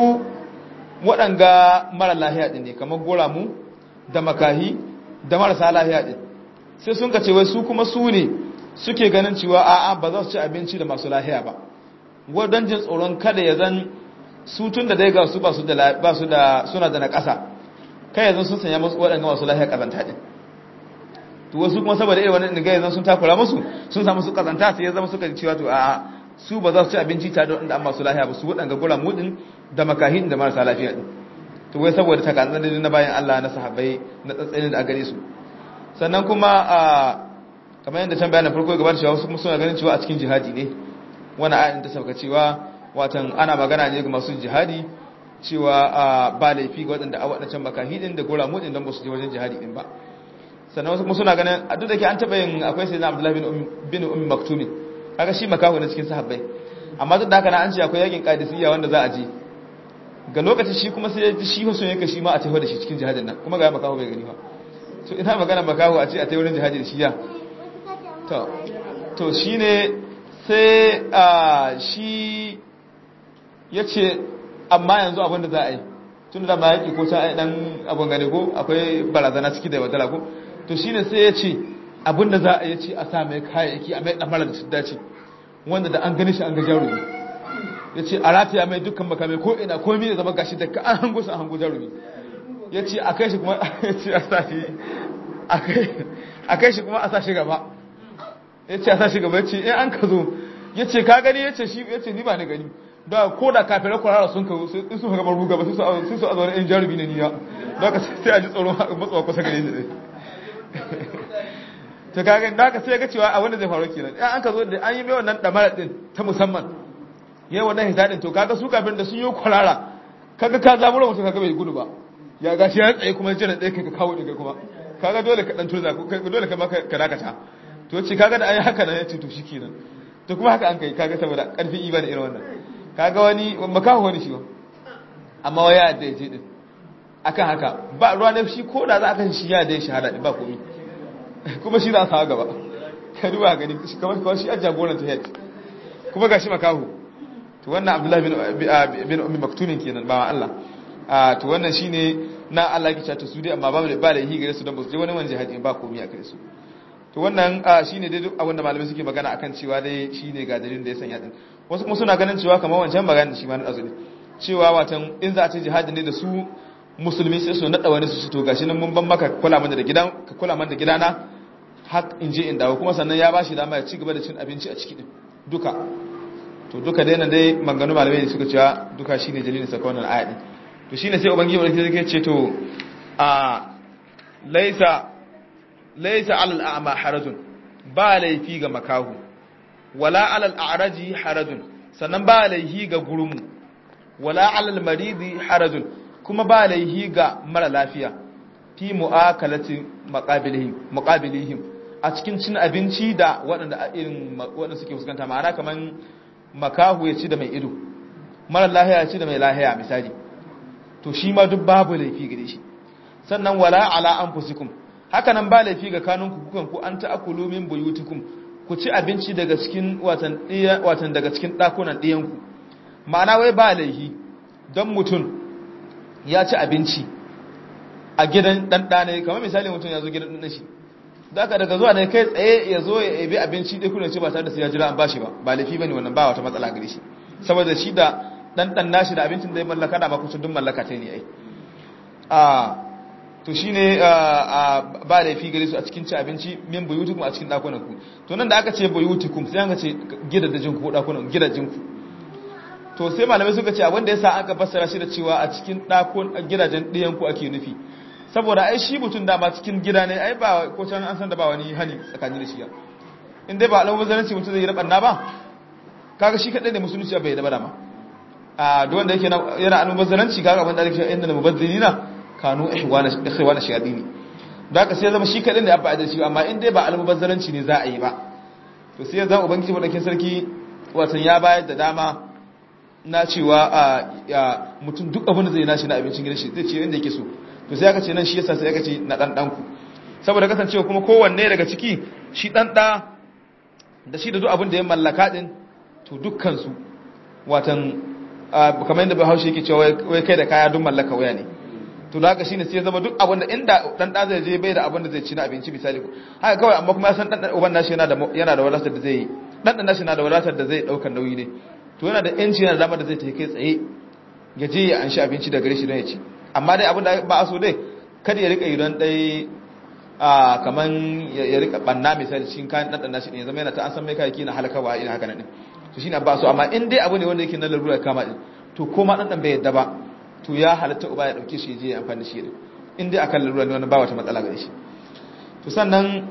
waɗanga mara lahiya ɗin ne kamar goramu da makahi da marasa lahiya ɗin sai sun kace wai su kuma su ne suke ganin cewa a'a ba za su ci abinci da masu lahiya ba wadon jin tsoron kada ya zan su tun da dai ga su ba su da ba su da suna da na ƙasa kai yanzu sun sanya musu waɗanga masu lahiya ƙazanta ɗin to wasu kuma saboda irin wannan ga yanzu sun takura musu sun samu su ƙazanta sai ya zama suka cewa to a'a su ba za su ci abinci tare da wanda an masu lafiya ba su waɗanga gura mudin da makahin da marasa lafiya ɗin to wai saboda takatsanin na bayan Allah na sahabbai na tsatsanin da a gare su sannan kuma a kamar yadda can bayanin farko gaba da cewa wasu suna ganin cewa a cikin jihadi ne wani ayin ta sauka cewa watan ana magana ne ga masu jihadi cewa ba laifi ga waɗanda a waɗancan makahi ɗin da gura mudin don ba su je wajen jihadi ɗin ba sannan wasu kuma suna ganin a duk da ke an taɓa yin akwai sai na abdullahi bin ummi maktumin kaga shi makaho ne cikin sahabbai amma duk da haka na an ce akwai yakin qadisiyya wanda za a je ga lokacin shi kuma sai ji shi so yake shi ma a tafi da shi cikin jihadin nan kuma ga makaho bai gani ba to ina magana makaho a ce a tafi wurin jihadi da shi ya to to shine sai a shi yace amma yanzu abin da za a yi tun da ma yaki ko ta dan abun gane ko akwai barazana ciki da wadala ko to shine sai ya ce abinda za a yi ce a sa mai kayayyaki a mai damar da su dace wanda da an gani shi an ga jarumi ya ce a rataya mai dukkan makamai ko ina komi da zama gashi da ka an hango su an hango jarumi ya ce a kai shi kuma ya ce a sa shi a kai shi kuma a sa shi gaba ya ce a sa shi gaba ya ce in an ka zo ya ce ka gani ya ce shi ya ce ni ba ni gani da ko da kafirai kwarara sun ka in sun ga ruga ba sai su azwar in jarumi ne niya da ka sai a ji tsoro matsawa kusa gare shi to kaga da ka sai ga cewa a wanda zai faru kenan in an ka zo da an yi mai wannan damara din ta musamman yayin wannan hisadin to kaga su kafin da sun yi kwarara kaga ka zabura mutum kaga bai gudu ba ya gashi ya tsaye kuma jira ɗaya kai ka kawo ɗaya kuma kaga dole ka dan turza ko dole ka maka ka dakata to ce kaga da ayi haka nan yace to shikenan to kuma haka an kai kaga saboda karfin imani irin wannan kaga wani makaho wani shi ba amma waya da yaje din akan haka ba ruwa ne shi ko da za a kan shi ya da shahada din ba komai kuma shi za a sawa gaba ka duba gani kamar kawai shi a jagoran ta head kuma gashi makaho to wannan abdullahi bin bin ummi maktumin kenan ba Allah a to wannan shine na Allah ya kice su dai amma ba ba da yi gare su don ba su je wani wani jihadi ba komai a gare su to wannan shine dai duk abin da malamai suke magana akan cewa dai shine ga dalilin da ya sanya din wasu kuma suna ganin cewa kamar wancan magana da shi ma na azumi cewa watan in za a ce jihadi ne da su musulmi sai su nada wani su to gashi nan mun ban maka kula mana da gidan ka kula mana da gidana har in je in dawo kuma sannan ya bashi dama ya ci gaba da cin abinci a ciki din duka to duka dai nan dai manganu malamai suka cewa duka shine dalilin saka wannan aya din to shine sai ubangiji wanda yake ce to a laisa laisa alal a'ma harajun ba laifi ga makahu wala alal a'raji harajun sannan ba laifi ga gurumu wala alal maridi harajun kuma ba laifi ga mara lafiya fi mu'akalati maqabilihim muqabilihim a cikin cin abinci da waɗanda irin waɗanda suke fuskanta ma'ana kaman makahu ya ci da mai ido mara lahiya ya ci da mai lahiya misali to shi ma duk babu laifi gare shi sannan wala ala anfusikum haka nan ba laifi ga kanunku kukan ku an ta'akulu min buyutikum ku ci abinci daga cikin watan watan daga cikin dakunan ɗiyanku ma'ana wai ba laifi don mutum ya ci abinci a gidan dan dane kamar misali mutum ya zo gidan dan shi daga daga zuwa ne kai tsaye ya zo ya ebi abinci dai kuna ce ba tare da sai ya jira an bashi ba ba laifi bane wannan ba wata matsala gare shi saboda shi da dan dan nashi da abincin da ya mallaka da ba kusa duk mallaka ta ne ai a to shine ba laifi gare su a cikin ci abinci min buyutukum a cikin dakunan ku to nan da aka ce buyutukum sai aka ce gidajen ku dakunan gidajen ku to sai malamai suka ce abin da yasa aka fassara shi da cewa a cikin dakun gidajen ɗiyan ku ake nufi saboda ai shi mutum dama cikin gida ne ai ba ko can an san da ba wani hani tsakani da shi ya in dai ba alamun zananci mutum zai yi rabanna ba kaga shi kadai ne musulunci bai da ba dama a duk wanda yake yana alamun zananci kaga abin da ake cewa inda mubazzirina kanu ihwana ikhwana shayadini da haka sai zama shi kadai ne abba da shi amma in dai ba almubazzaranci ne za a yi ba to sai zan ubangiji madakin sarki watan ya bayar da dama na cewa a mutum duk abin da zai nashi na abincin gidan shi zai ce inda yake so to sai aka ce nan shi yasa sai aka ce na dan dan ku saboda kasancewa kuma kowanne daga ciki shi dan da da shi da duk abin da ya mallaka din to dukkan su watan kamar yadda Bahaushe yake cewa wai kai da kaya duk mallaka waya ne to da haka shine sai ya zama duk abin da inda dan da zai je bai da abin da zai ci na abinci misali haka kawai amma kuma ya san dan uban nashi yana da yana da wadatar da zai dan dan nashi yana da wadatar da zai daukar nauyi ne to yana da yanci yana da damar da zai tafi kai tsaye ya je ya anshi abinci daga gare shi don ya ci amma dai abin da ba a so dai kada ya rika yi don dai a kaman ya rika banna misali cikin kayan dan dan nashi ne ya zama yana ta an san mai kayayyaki na halakawa ina haka nan ne to shine ba so amma in dai abu ne wanda yake na lalura kama din to ko ma dan dan bai yadda ba to ya halatta uba ya dauke shi je ya amfani da shi din in dai akan lalura ne wannan ba wata matsala gare shi to sannan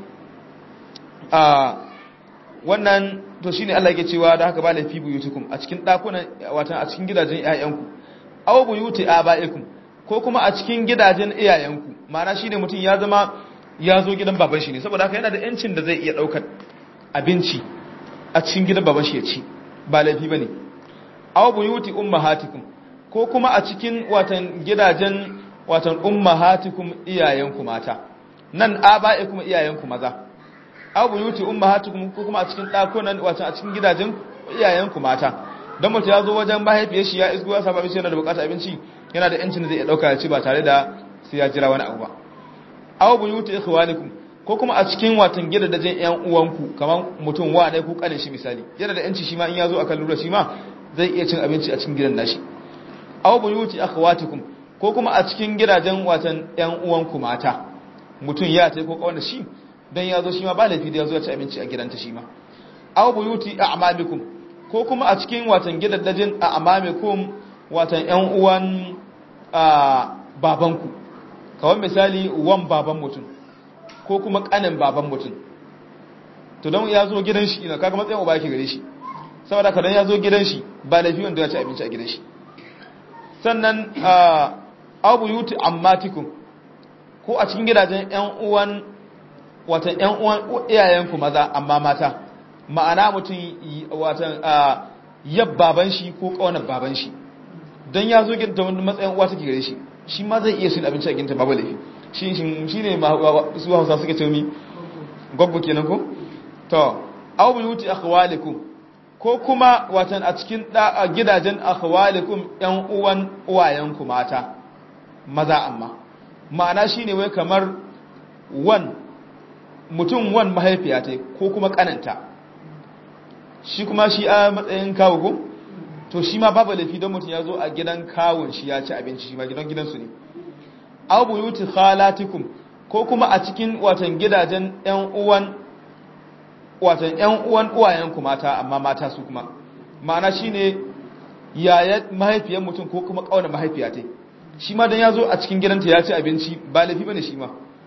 a wannan to shine Allah yake cewa da haka ba laifi buyutukum a cikin dakunan watan a cikin gidajen iyayenku aw buyuti abaikum ko kuma a cikin gidajen iyayenku ma'ana shine mutum ya zama ya zo gidan baban shi ne saboda haka yana da yancin da zai iya daukar abinci a cikin gidan baban shi ya ci ba laifi bane aw buyuti ummahatikum ko kuma a cikin watan gidajen watan ummahatikum iyayenku mata nan abaikum iyayenku maza aw buyuti ummahatikum ko kuma a cikin dakunan watan a cikin gidajen iyayenku mata dan mutum ya zo wajen mahaifiyar shi ya isgo ya saba abinci yana da bukatar abinci yana da yancin da zai dauka ya ci ba tare da sai ya jira wani abu ba aw buyuti ikhwanikum ko kuma a cikin watan gidajen ƴan uwanku kamar mutum wa ne ko kanin shi misali yana da yanci shi ma in ya zo akan lura shi ma zai iya cin abinci a cikin gidan nashi aw buyuti akhawatikum ko kuma a cikin gidajen watan ƴan uwanku mata mutum ya tai ko kawai shi dan ya zo shi ma ba laifi da ya zo ya ci abinci a gidanta shi ma aw buyuti a'mamikum ko kuma a cikin watan gidaddajin a amamikum watan ƴan uwan babanku kawai misali wan baban mutum ko kuma kanin baban mutum to don ya zo gidan shi ina kaga matsayin uba yake gare shi saboda ka dan ya zo gidan shi ba laifi wanda ya ci abinci a gidan shi sannan abu yuti ammatikum ko a cikin gidajen ƴan uwan watan ƴan uwan iyayenku maza amma mata ma'ana mutum watan yab baban shi ko kaunar baban shi don ya zo gidan wani matsayin uwa take gare shi shi ma zai iya sun abinci a ginta babu laifi shi shi ne su hausa suke ce mi gwaggo kenan ko to aw buyuti akhwalikum ko kuma watan a cikin gidajen akhwalikum yan uwan uwayenku mata maza amma ma'ana shine wai kamar wan mutum wan mahaifiya ta ko kuma kananta shi kuma shi a matsayin kawo ko to shi ma babu laifi don mutum ya zo a gidan kawun shi ya ci abinci shi ma gidan gidansu ne aw buyuti khalatikum ko kuma a cikin watan gidajen ƴan uwan watan ƴan uwan uwayenku mata amma mata su kuma ma'ana shine yaya mahaifiyar mutum ko kuma kauna mahaifiya ta shi ma dan ya zo a cikin gidanta ya ci abinci ba laifi bane shi ma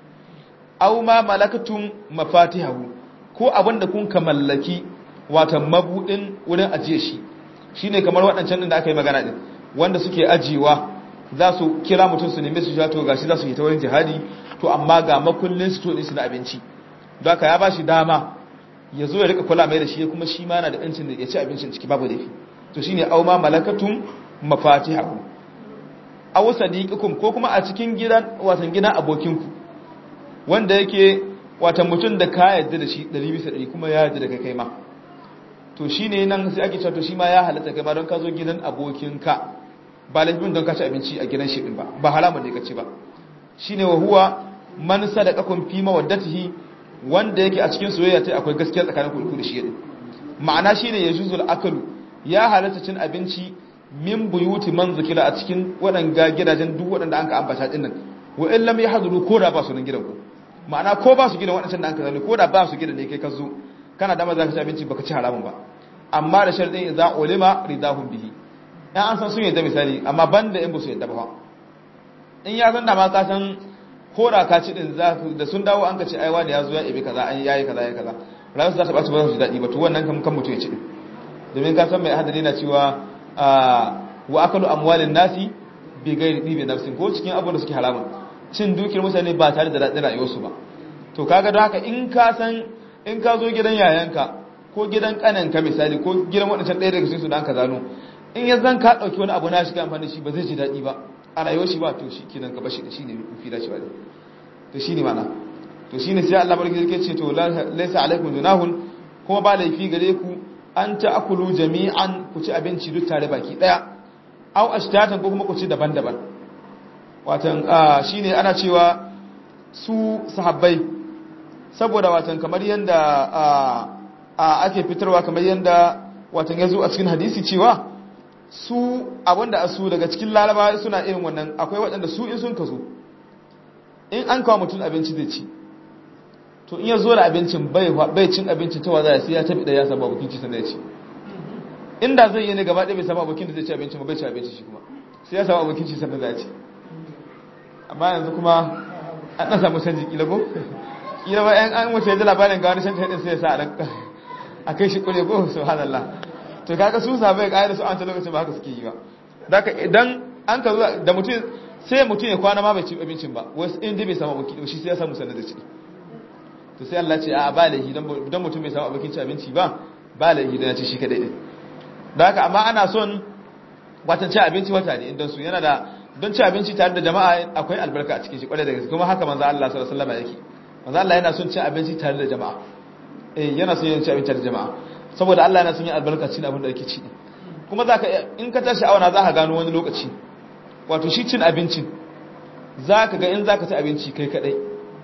aw ma malakatum mafatihahu ko abinda kun ka mallaki watan mabudin wurin ajiye shi shine kamar waɗancan din da aka yi magana din wanda suke ajiyewa za su kira mutum su nemi su sha to gashi za su yi ta wurin jihadi to amma ga makullin su to su na abinci don haka ya bashi dama ya zo ya rika kula mai da shi kuma shi ma yana da yancin da ya ci abincin ciki babu laifi to shine aw ma malakatum mafatihahu aw sadiqikum ko kuma a cikin gidan watan gidan abokinku wanda yake watan mutum da ka yarda da shi 100 bisa 100 kuma ya yarda da kai kai ma to shine nan sai ake cewa to shi ma ya halatta kai ma don ka zo gidan abokinka ba laifin don ka ci abinci a gidan shi din ba ba haramun ne ka ci ba shine wa huwa man sadaqakum fi mawaddatihi wanda yake a cikin soyayya tai akwai gaskiya tsakanin ku da shi din ma'ana shine yajuzul akalu ya halatta cin abinci min buyuti man zikira a cikin waɗanga gidajen duk waɗanda an ka ambata din nan wa in lam yahduru ko da ba su nan gidan ku ma'ana ko ba su gidan waɗancan da an ka zalo ko da ba su gidan ne kai ka zo kana da maza ka ci abinci baka ci haramun ba amma da sharadin idza ulima ridahum bihi ya an san sun yadda misali amma banda in ba su yadda ba in ya san da ma ka san ko da ka ci din za da sun dawo an ka ce aiwa da ya zo ya ibi kaza an yayi kaza yayi kaza ranar su za ta ɓaci ba su ji daɗi ba to wannan kan kan mutum ya ci din domin ka san mai hadari na cewa wa akalu amwalin nasi bi gairi ɗibi nafsin ko cikin abubuwan da suke haramun cin dukiyar mutane ba tare da daɗin rayuwarsu ba to kaga don haka in ka san in ka zo gidan yayanka ko gidan kananka misali ko gidan waɗancan ɗaya daga cikin su da ka zano in ya zan ka ɗauki wani abu na shiga amfani shi ba zai ji daɗi ba a rayuwar shi ba to shi kenan ka bashi da shi ne fi da shi ba to shi ne mana to shi ne sai Allah barki yake ce to laisa alaikum junahun kuma ba laifi gare ku an ta'kulu jami'an ku ci abinci duk tare baki daya aw ashtatan ko kuma ku ci daban-daban watan shine ana cewa su sahabbai saboda watan kamar yanda ake fitarwa kamar yanda watan yazo a cikin hadisi cewa su abinda asu daga cikin laraba suna irin wannan akwai waɗanda su in sun kaso in an kawo mutum abinci zai ci to in ya zo da abincin bai cin abincin ta waza sai ya tabi da ya samu abokin ci sannan ya ci inda zai yi ne gaba ɗaya bai samu abokin da zai ci abincin ba bai ci abinci shi kuma sai ya samu abokin ci sannan ya ci amma yanzu kuma an ɗan samu canji kila ko kila ba yan an wuce ya ji labarin ga wani shan taɗin sai ya sa a kai shi kure ko subhanallah to kaga su sabai ga da su an ta lokacin ba haka suke yi ba daga idan an ka zuwa da mutum sai mutum ya kwana ma bai ci abincin ba wasu in dai bai samu abokin shi sai ya samu sannan da ci to sai Allah ce a ba laihi don mutum bai samu abokin ci abinci ba ba laihi don ya ci shi kadai din da haka amma ana son watan ci abinci wata ne don su yana da don ci abinci tare da jama'a akwai albarka a cikin shi kwarai da gaske kuma haka manzo Allah sallallahu alaihi wasallam yake manzo Allah yana son ci abinci tare da jama'a eh yana son yin ci abinci tare da jama'a saboda Allah yana son yin albarka cikin abin da yake ci kuma zaka in ka tashi awana zaka gano wani lokaci wato shi cin abincin zaka ga in zaka ci abinci kai kadai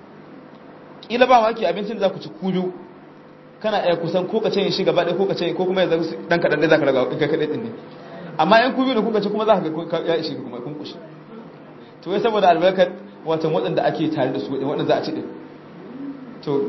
kila ba maki abincin da za ku ci ku biyu kana iya kusan ko ka ce shi gaba ɗaya ko ka ce ko kuma yanzu dan kaɗan ɗaya za ka raga in kai kaɗai ɗin ne amma yan ku biyu da kuka ci kuma za ka ga ya ishe kuma kun kushi to wai saboda albarkar watan waɗanda ake tare da su waɗanda za a ci ɗin to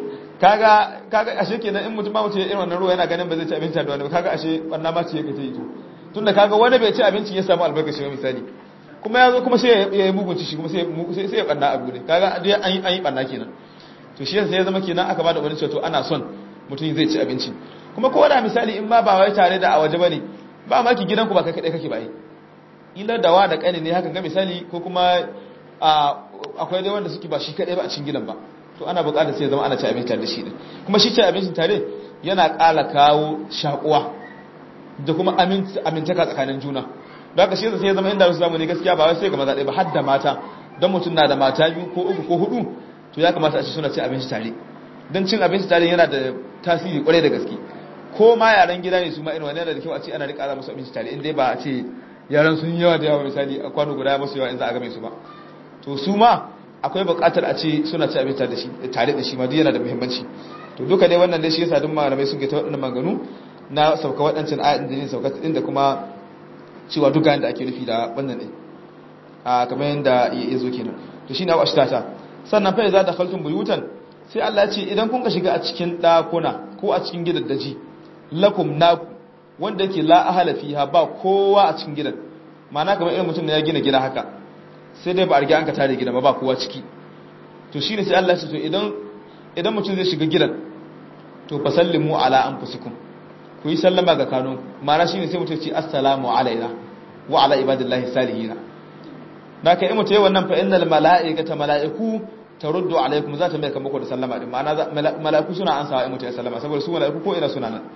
kaga kaga ashe kenan in mutum ba mutum ya irin wannan ruwa yana ganin ba zai ci abinci da wani ba kaga ashe wannan ma ce yake ta yi to tunda kaga wani bai ci abinci ya samu albarkashi ba misali kuma ya zo kuma sai ya yi mugunci shi kuma sai sai ya banna abu ne kaga dai an yi an yi banna kenan to shi sai ya zama kenan aka bada wani cewa to ana son mutum zai ci abinci kuma ko da misali in ma ba wai tare da a waje bane ba ma ki gidanku ba kai kadai kake ba yi ila dawa da kani ne haka ga misali ko kuma akwai dai wanda suke ba shi kadai ba a cikin gidan ba to ana buƙatar sai ya zama ana ci abinci tare da shi din kuma shi ci abincin tare yana ƙara kawo shakuwa da kuma amintaka tsakanin juna don haka shi sai ya zama inda su samu ne gaskiya ba wai sai ga maza ɗaya ba har da mata don mutum na da mata biyu ko uku ko hudu to ya kamata a ci suna ci abinci tare don cin abinci tare yana da tasiri kwarai da gaske ko ma yaran gida ne su ma irin wani yana da kyau a ce ana rika musu abinci tare in dai ba a ce yaran sun yawa da yawa misali a kwano guda masu yawa in za a game su ba to su ma akwai buƙatar a ce suna ci abinci da shi tare da shi ma duk yana da muhimmanci to duka dai wannan dai shi yasa duk malamai suke ta waɗannan maganu na sauka waɗancan ayatin da ne sauka din da kuma cewa duka yanda ake nufi da wannan ne a kamar yanda ya zo kenan to shine wa ashtata sannan fa idza dakhaltum buyutan sai Allah ya ce idan kun ka shiga a cikin ɗakuna ko a cikin gidaddaji lakum naku wanda yake la ahala fiha ba kowa a cikin gidan ma'ana kamar irin mutum da ya gina gida haka sai dai ba a riga an ka tare gidan ba ba kowa ciki to shine sai Allah ya ce to idan idan mutum zai shiga gidan to fasallimu ala anfusikum ku yi sallama ga kanun ma'ana shine sai mutum ya ce assalamu alaina wa ala ibadillahi salihina da ka yi mutum yi wannan fa innal mala'ikata mala'iku taruddu alaikum za ta mai kamar da sallama din ma'ana mala'iku suna ansawa in mutum ya sallama saboda su mala'iku ko ina suna nan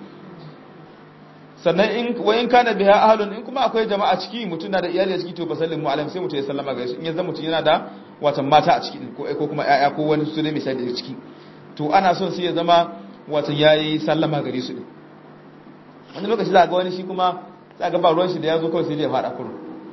sannan in wayin kana biha ahlun in kuma akwai jama'a ciki mutum na da iyali a ciki to basallimu alaihim sai mutum ya sallama ga su in yanzu mutum yana da watan mata a ciki ko ko kuma yaya ko wani su ne misali da ciki to ana son sai ya zama watan yayi sallama gare su din wani lokaci za ga wani shi kuma za ga ba ruwan shi da ya zo kawai sai ya fada kurun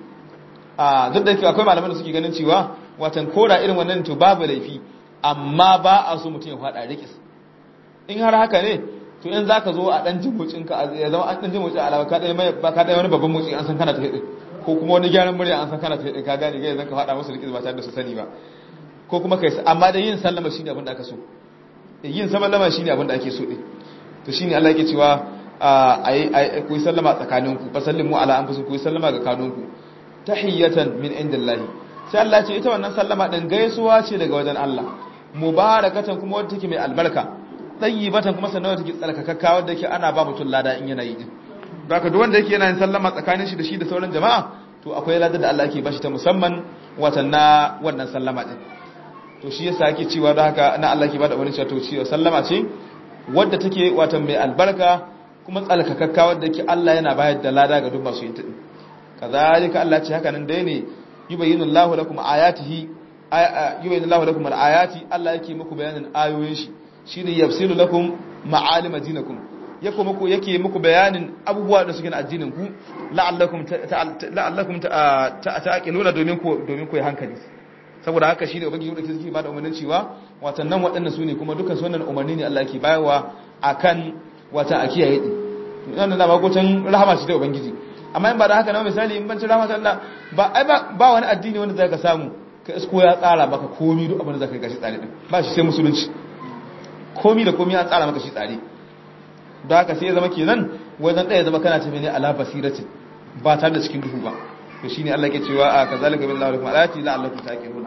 a duk da yake akwai malaman da suke ganin cewa watan koda irin wannan to babu laifi amma ba a so mutum ya fada rikis in har haka ne to in zaka zo a dan jimucin ka ya zama an dan jimucin alama ka dai mai ba ka dai wani babban motsi an san kana ta hidin ko kuma wani gyaran murya an san kana ta hidin ka gane ga zan ka fada musu rikis ba tare da su sani ba ko kuma kai amma da yin sallama shine abin da aka so yin sallama shine abin da ake so din to shine Allah yake cewa ai ku yi sallama tsakaninku fa sallimu ala anfusikum ku yi sallama ga kanunku tahiyatan min indillahi sai Allah ce ita wannan sallama din gaisuwa ce daga wajen Allah mubarakatan kuma wadda take mai albarka tayyibatan kuma sannan wadda take tsarkakakka wadda yake ana ba mutum lada in yana yi din baka duk wanda yake yana yin sallama tsakanin shi da shi da sauran jama'a to akwai ladar da Allah yake bashi ta musamman watan na wannan sallama din to shi yasa yake cewa da haka na Allah yake bada wani cewa to cewa sallama ce wadda take watan mai albarka kuma tsalkakakka wadda yake Allah yana bayar da lada ga duk masu yin ta din kazalika Allah ce haka nan dai ne yubayyinu Allahu lakum ayatihi yubayyinu Allahu lakum al-ayati Allah yake muku bayanin ayoyin shi shine yafsilu lakum ma'alim dinakum yake muku yake muku bayanin abubuwa da suke na addinin ku la'allakum la'allakum ta'qiluna domin ku domin ku yi hankali saboda haka shine ubangiji da kike ba da umarnin cewa watan nan waɗannan su ne kuma dukkan su wannan umarni ne Allah yake bayarwa akan wata a kiyaye din wannan da bakotan rahama shi da ubangiji amma in ba da haka na misali in bancin rahmat Allah ba ai ba wani addini wanda zaka samu ka isko ya tsara maka komi duk abin da zaka gashi tsare din ba shi sai musulunci komi da komi ya tsara maka shi tsare don haka sai ya zama kenan wajen ɗaya zama kana tafi ne ala basirati ba tare da cikin duhu ba to shine Allah ke cewa a kazalika billahi lakum ayati la'allakum taqiluna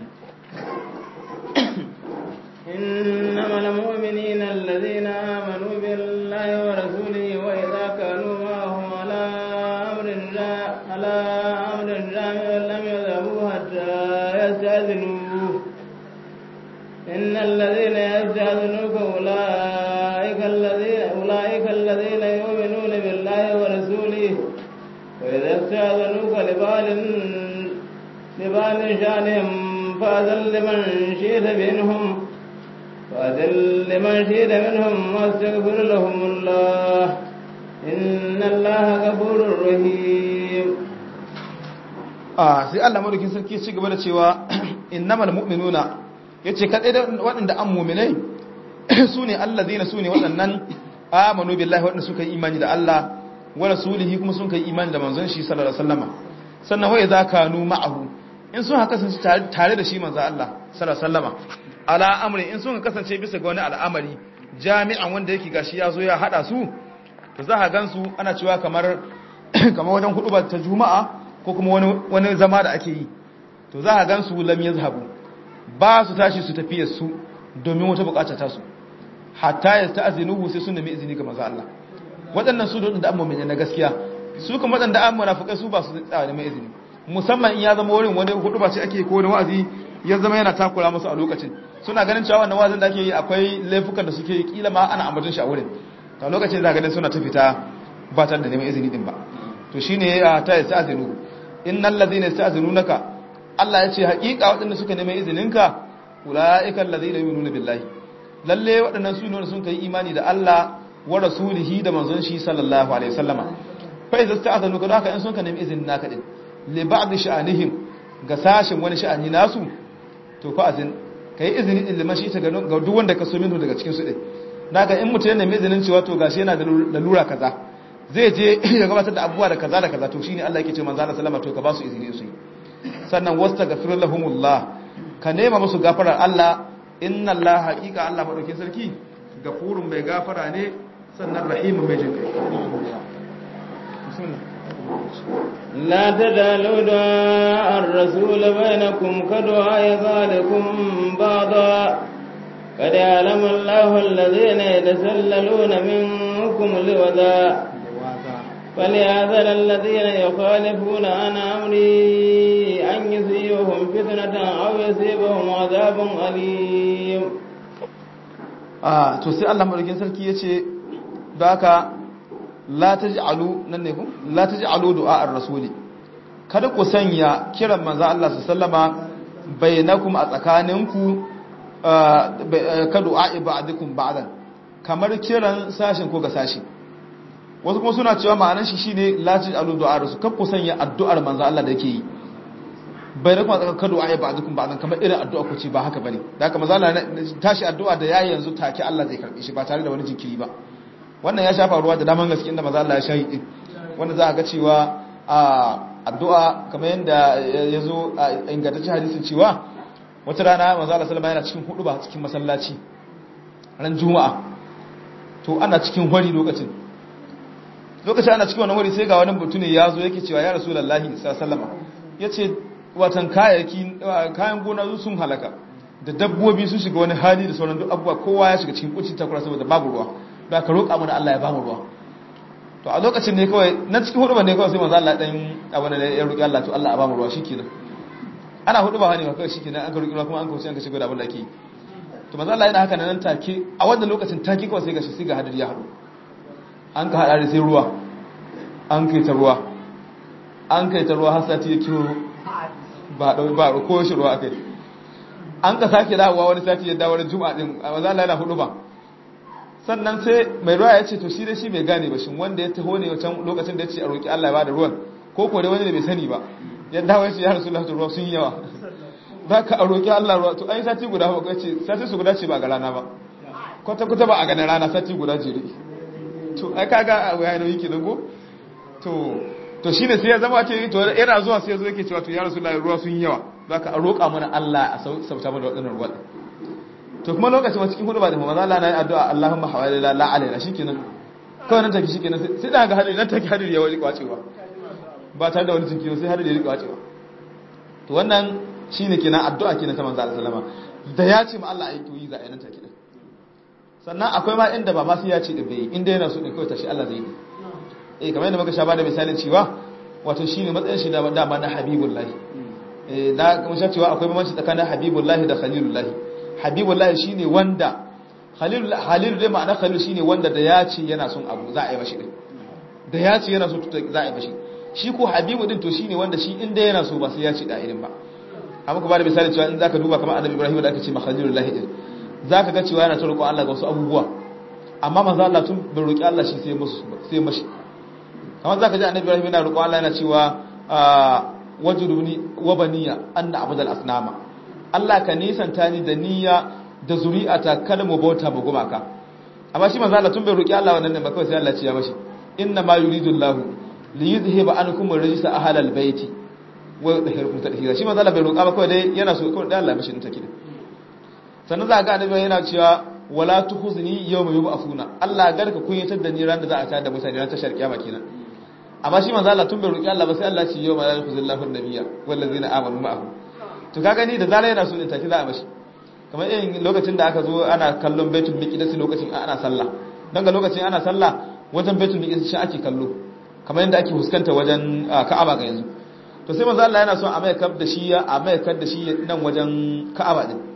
إنما المؤمنين الذين آمنوا بالله ورسوله وإذا كانوا معه على أمر على أمر جامع لم يذهبوا حتى يستأذنوه إن الذين يستأذنوك أولئك الذين أولئك الذين يؤمنون بالله ورسوله وإذا استأذنوك لبعض لبعض شأنهم فأذن لمن شئت منهم فأذل لمن شئت منهم واستغفر لهم الله إن الله غفور رحيم ah sai Allah madaukin sarki ya ci gaba da cewa innamal mu'minuna yace kadai da waɗanda an mu'minai sune allazina sune waɗannan amanu billahi waɗanda suka yi imani da Allah wa rasulihi kuma sun kai imani da manzon shi sallallahu alaihi wasallama sannan wai za kanu ma'ahu in sun haka sun tare da shi manzon Allah sallallahu alaihi wasallama ala amri in sun kasance bisa ga wani al'amari jami'an wanda yake gashi ya zo ya hada su to za ka gansu ana cewa kamar kamar wajen hudu ba ta juma'a ko kuma wani wani zama da ake yi to za ka gansu lam yazhabu ba su tashi su tafiye su domin wata bukata ta su hatta yasta'zinuhu sai sun nemi izini ga manzo Allah waɗannan su da amma na gaskiya su kuma waɗanda an munafikai su ba su tsaya neman izini musamman in ya zama wurin wani hudu ba ce ake ko wani wa'azi ya zama yana takura musu a lokacin suna ganin cewa wannan wa'azin da ake yi akwai laifukan da suke kila ma ana ambaton shi a wurin to lokacin za ganin suna ta fita ba tare da neman izini din ba to shine ya ta yasta'zinu innal ladhina yasta'zinunaka Allah ya ce haƙiƙa waɗanda suka neman izininka ulaika alladhina yu'minuna billahi lalle waɗannan su ne sun kai imani da Allah wa rasulihi da manzon shi sallallahu alaihi wasallama fa idza sta'zanuka haka in sun ka nemi izinin naka din li ba'd sha'anihim ga sashin wani sha'ani nasu to fa azin kai izini din liman shi ta ga duk wanda ka so minhu daga cikin su din naga in mutum yana mai izinin cewa to gashi yana da lalura kaza zai je ya gabatar da abubuwa da kaza da kaza to shine Allah yake ce manzo Allah sallama to ka ba su izini su yi sannan wastaghfir lahumullah ka nema musu gafarar Allah inna Allah haqiqa Allah madaukin sarki gafurun mai gafara ne sannan rahimun mai jin لا تجعلوا دعاء الرسول بينكم كدعاء ذلكم بعضا قد يعلم الله الذين يتسللون منكم لوذا فليعذر الذين يخالفون عن أمري أن يصيبهم فتنة أو يصيبهم عذاب أليم ah to sai Allah madaukin sarki yace da haka la taj'alu nan ne ku la taj'alu du'a ar-rasuli kada ku sanya kiran manzo Allah sallama bainakum a tsakaninku ka du'a ibadikum ba'dan kamar kiran sashin ko ga sashi wasu kuma suna cewa ma'anar shi shine la taj'alu du'a ar-rasul kada ku sanya addu'ar manzo Allah da yake yi bainakum a tsakanin ka du'a ibadikum ba'dan kamar irin addu'a ku ce ba haka bane da haka manzo Allah tashi addu'a da yayi yanzu take Allah zai karbe shi ba tare da wani jinkiri ba wannan ya shafa ruwa da daman gaske inda maza Allah ya shahi din wanda za a ga cewa a addu'a kamar yadda ya zo a ingantaccen hadisin cewa wata rana maza Allah sallama yana cikin hudu ba cikin masallaci ran juma'a to ana cikin hori lokacin lokacin ana cikin wannan hori sai ga wani mutum ne ya zo yake cewa ya rasulullahi sallama ya ce watan kayayyaki kayan gona sun halaka da dabbobi sun shiga wani hali da sauran duk abubuwa kowa ya shiga cikin kucin takura saboda babu ruwa da ka roƙa mana Allah ya bamu ruwa to a lokacin ne kawai na cikin hudu ne kawai sai manzo Allah dan abin da ya roƙi Allah to Allah ya bamu ruwa shikenan ana hudu ba hani ba kawai shikenan an ka roƙi ruwa kuma an kauce an ka shigo da abin da ake to manzo Allah yana haka nan take a wannan lokacin take kawai sai gashi sai ga hadari ya haɗu an ka hada da sai ruwa an kai ta ruwa an kai ta ruwa har sati ya kiro ba dau ba ko shi ruwa akai an ka sake dawowa wani sati ya dawo juma'a din manzo Allah yana hudu ba sannan sai mai ruwa ya ce to shi da shi bai gane ba shin wanda ya taho ne wancan lokacin da ya ce a roƙi Allah ya bada ruwan ko ko dai wani da bai sani ba ya dawo ya ce ya rasu lahatu ruwa sun yi yawa za ka a roƙi Allah ruwa to ai sati guda ba ce sati su guda ce ba ga rana ba kwata kwata ba a ganin rana sati guda jere to ai kaga a waya nauyi kenan go to to shine sai ya zama ce to yana zuwa sai ya zo yake cewa to ya rasu lahatu ruwa sun yi yawa za ka a roƙa mana Allah a sauta mana waɗannan ruwa to kuma lokacin wasu cikin hudu ba da maza Allah na yi addu'a Allahumma hawali la la'alaina shikenan kawai nan take shikenan sai da ga hadiri nan take hadiri ya wani kwacewa ba tare da wani jinkiri sai hadiri ya rika kwacewa to wannan shine kenan addu'a kenan ta manzo Allah sallama da ya ce ma Allah ayi to yi za a yi nan take din sannan akwai ma inda ba ma sai ya ce da bai inda yana so din kawai tashi Allah zai yi eh kamar yadda muka sha bada misalin cewa wato shine matsayin shi da dama na habibullahi eh da kuma sha cewa akwai bambanci tsakanin habibullahi da khalilullahi habibullahi shine wanda khalil halil dai ma'ana khalil shine wanda da ya ce yana son abu za a yi mashi din da ya ce yana so za a yi mashi shi ko habibu din to shine wanda shi inda yana so ba sai ya ce da irin ba amma ku ba da misali cewa in zaka duba kamar annabi ibrahim da aka ce makhalilullahi din zaka ga cewa yana ta roƙo Allah ga wasu abubuwa amma manzo Allah tun bai roƙi Allah shi sai musu sai mashi kamar zaka ji annabi ibrahim yana roƙo Allah yana cewa wajuduni wa baniya anna abudal asnama Allah ka nisanta ni da niyya da zuri'ata kada mu bauta mu gumaka amma shi manzo Allah tun bai roki Allah wannan ne ba kawai sai Allah ya ce ya mashi inna ma yuridu Allah li yuzhiba ankum ar-rijsa ahlal baiti wa yudhhirukum tadhhira shi manzo Allah bai roka ba kawai dai yana so kawai dai Allah ya mashi take sannan za ga annabi yana cewa wala tukhzni yawma yub'athuna Allah garka kunyatar da ni ran da za a tada da mutane ran tashar kiyama kenan amma shi manzo Allah tun bai roki Allah ba sai Allah ya ce yawma la yukhzillahu an-nabiyya wal ladzina amanu ma'ahu to ka gani da zarar yana so ne take za a mashi kamar irin lokacin da aka zo ana kallon baitul miqdis lokacin ana sallah dan ga lokacin ana sallah wajen baitul miqdis shi ake kallo kamar yadda ake huskanta wajen Ka'aba ga yanzu to sai manzo Allah yana son a mai kab da shi a mai kab da shi nan wajen Ka'aba din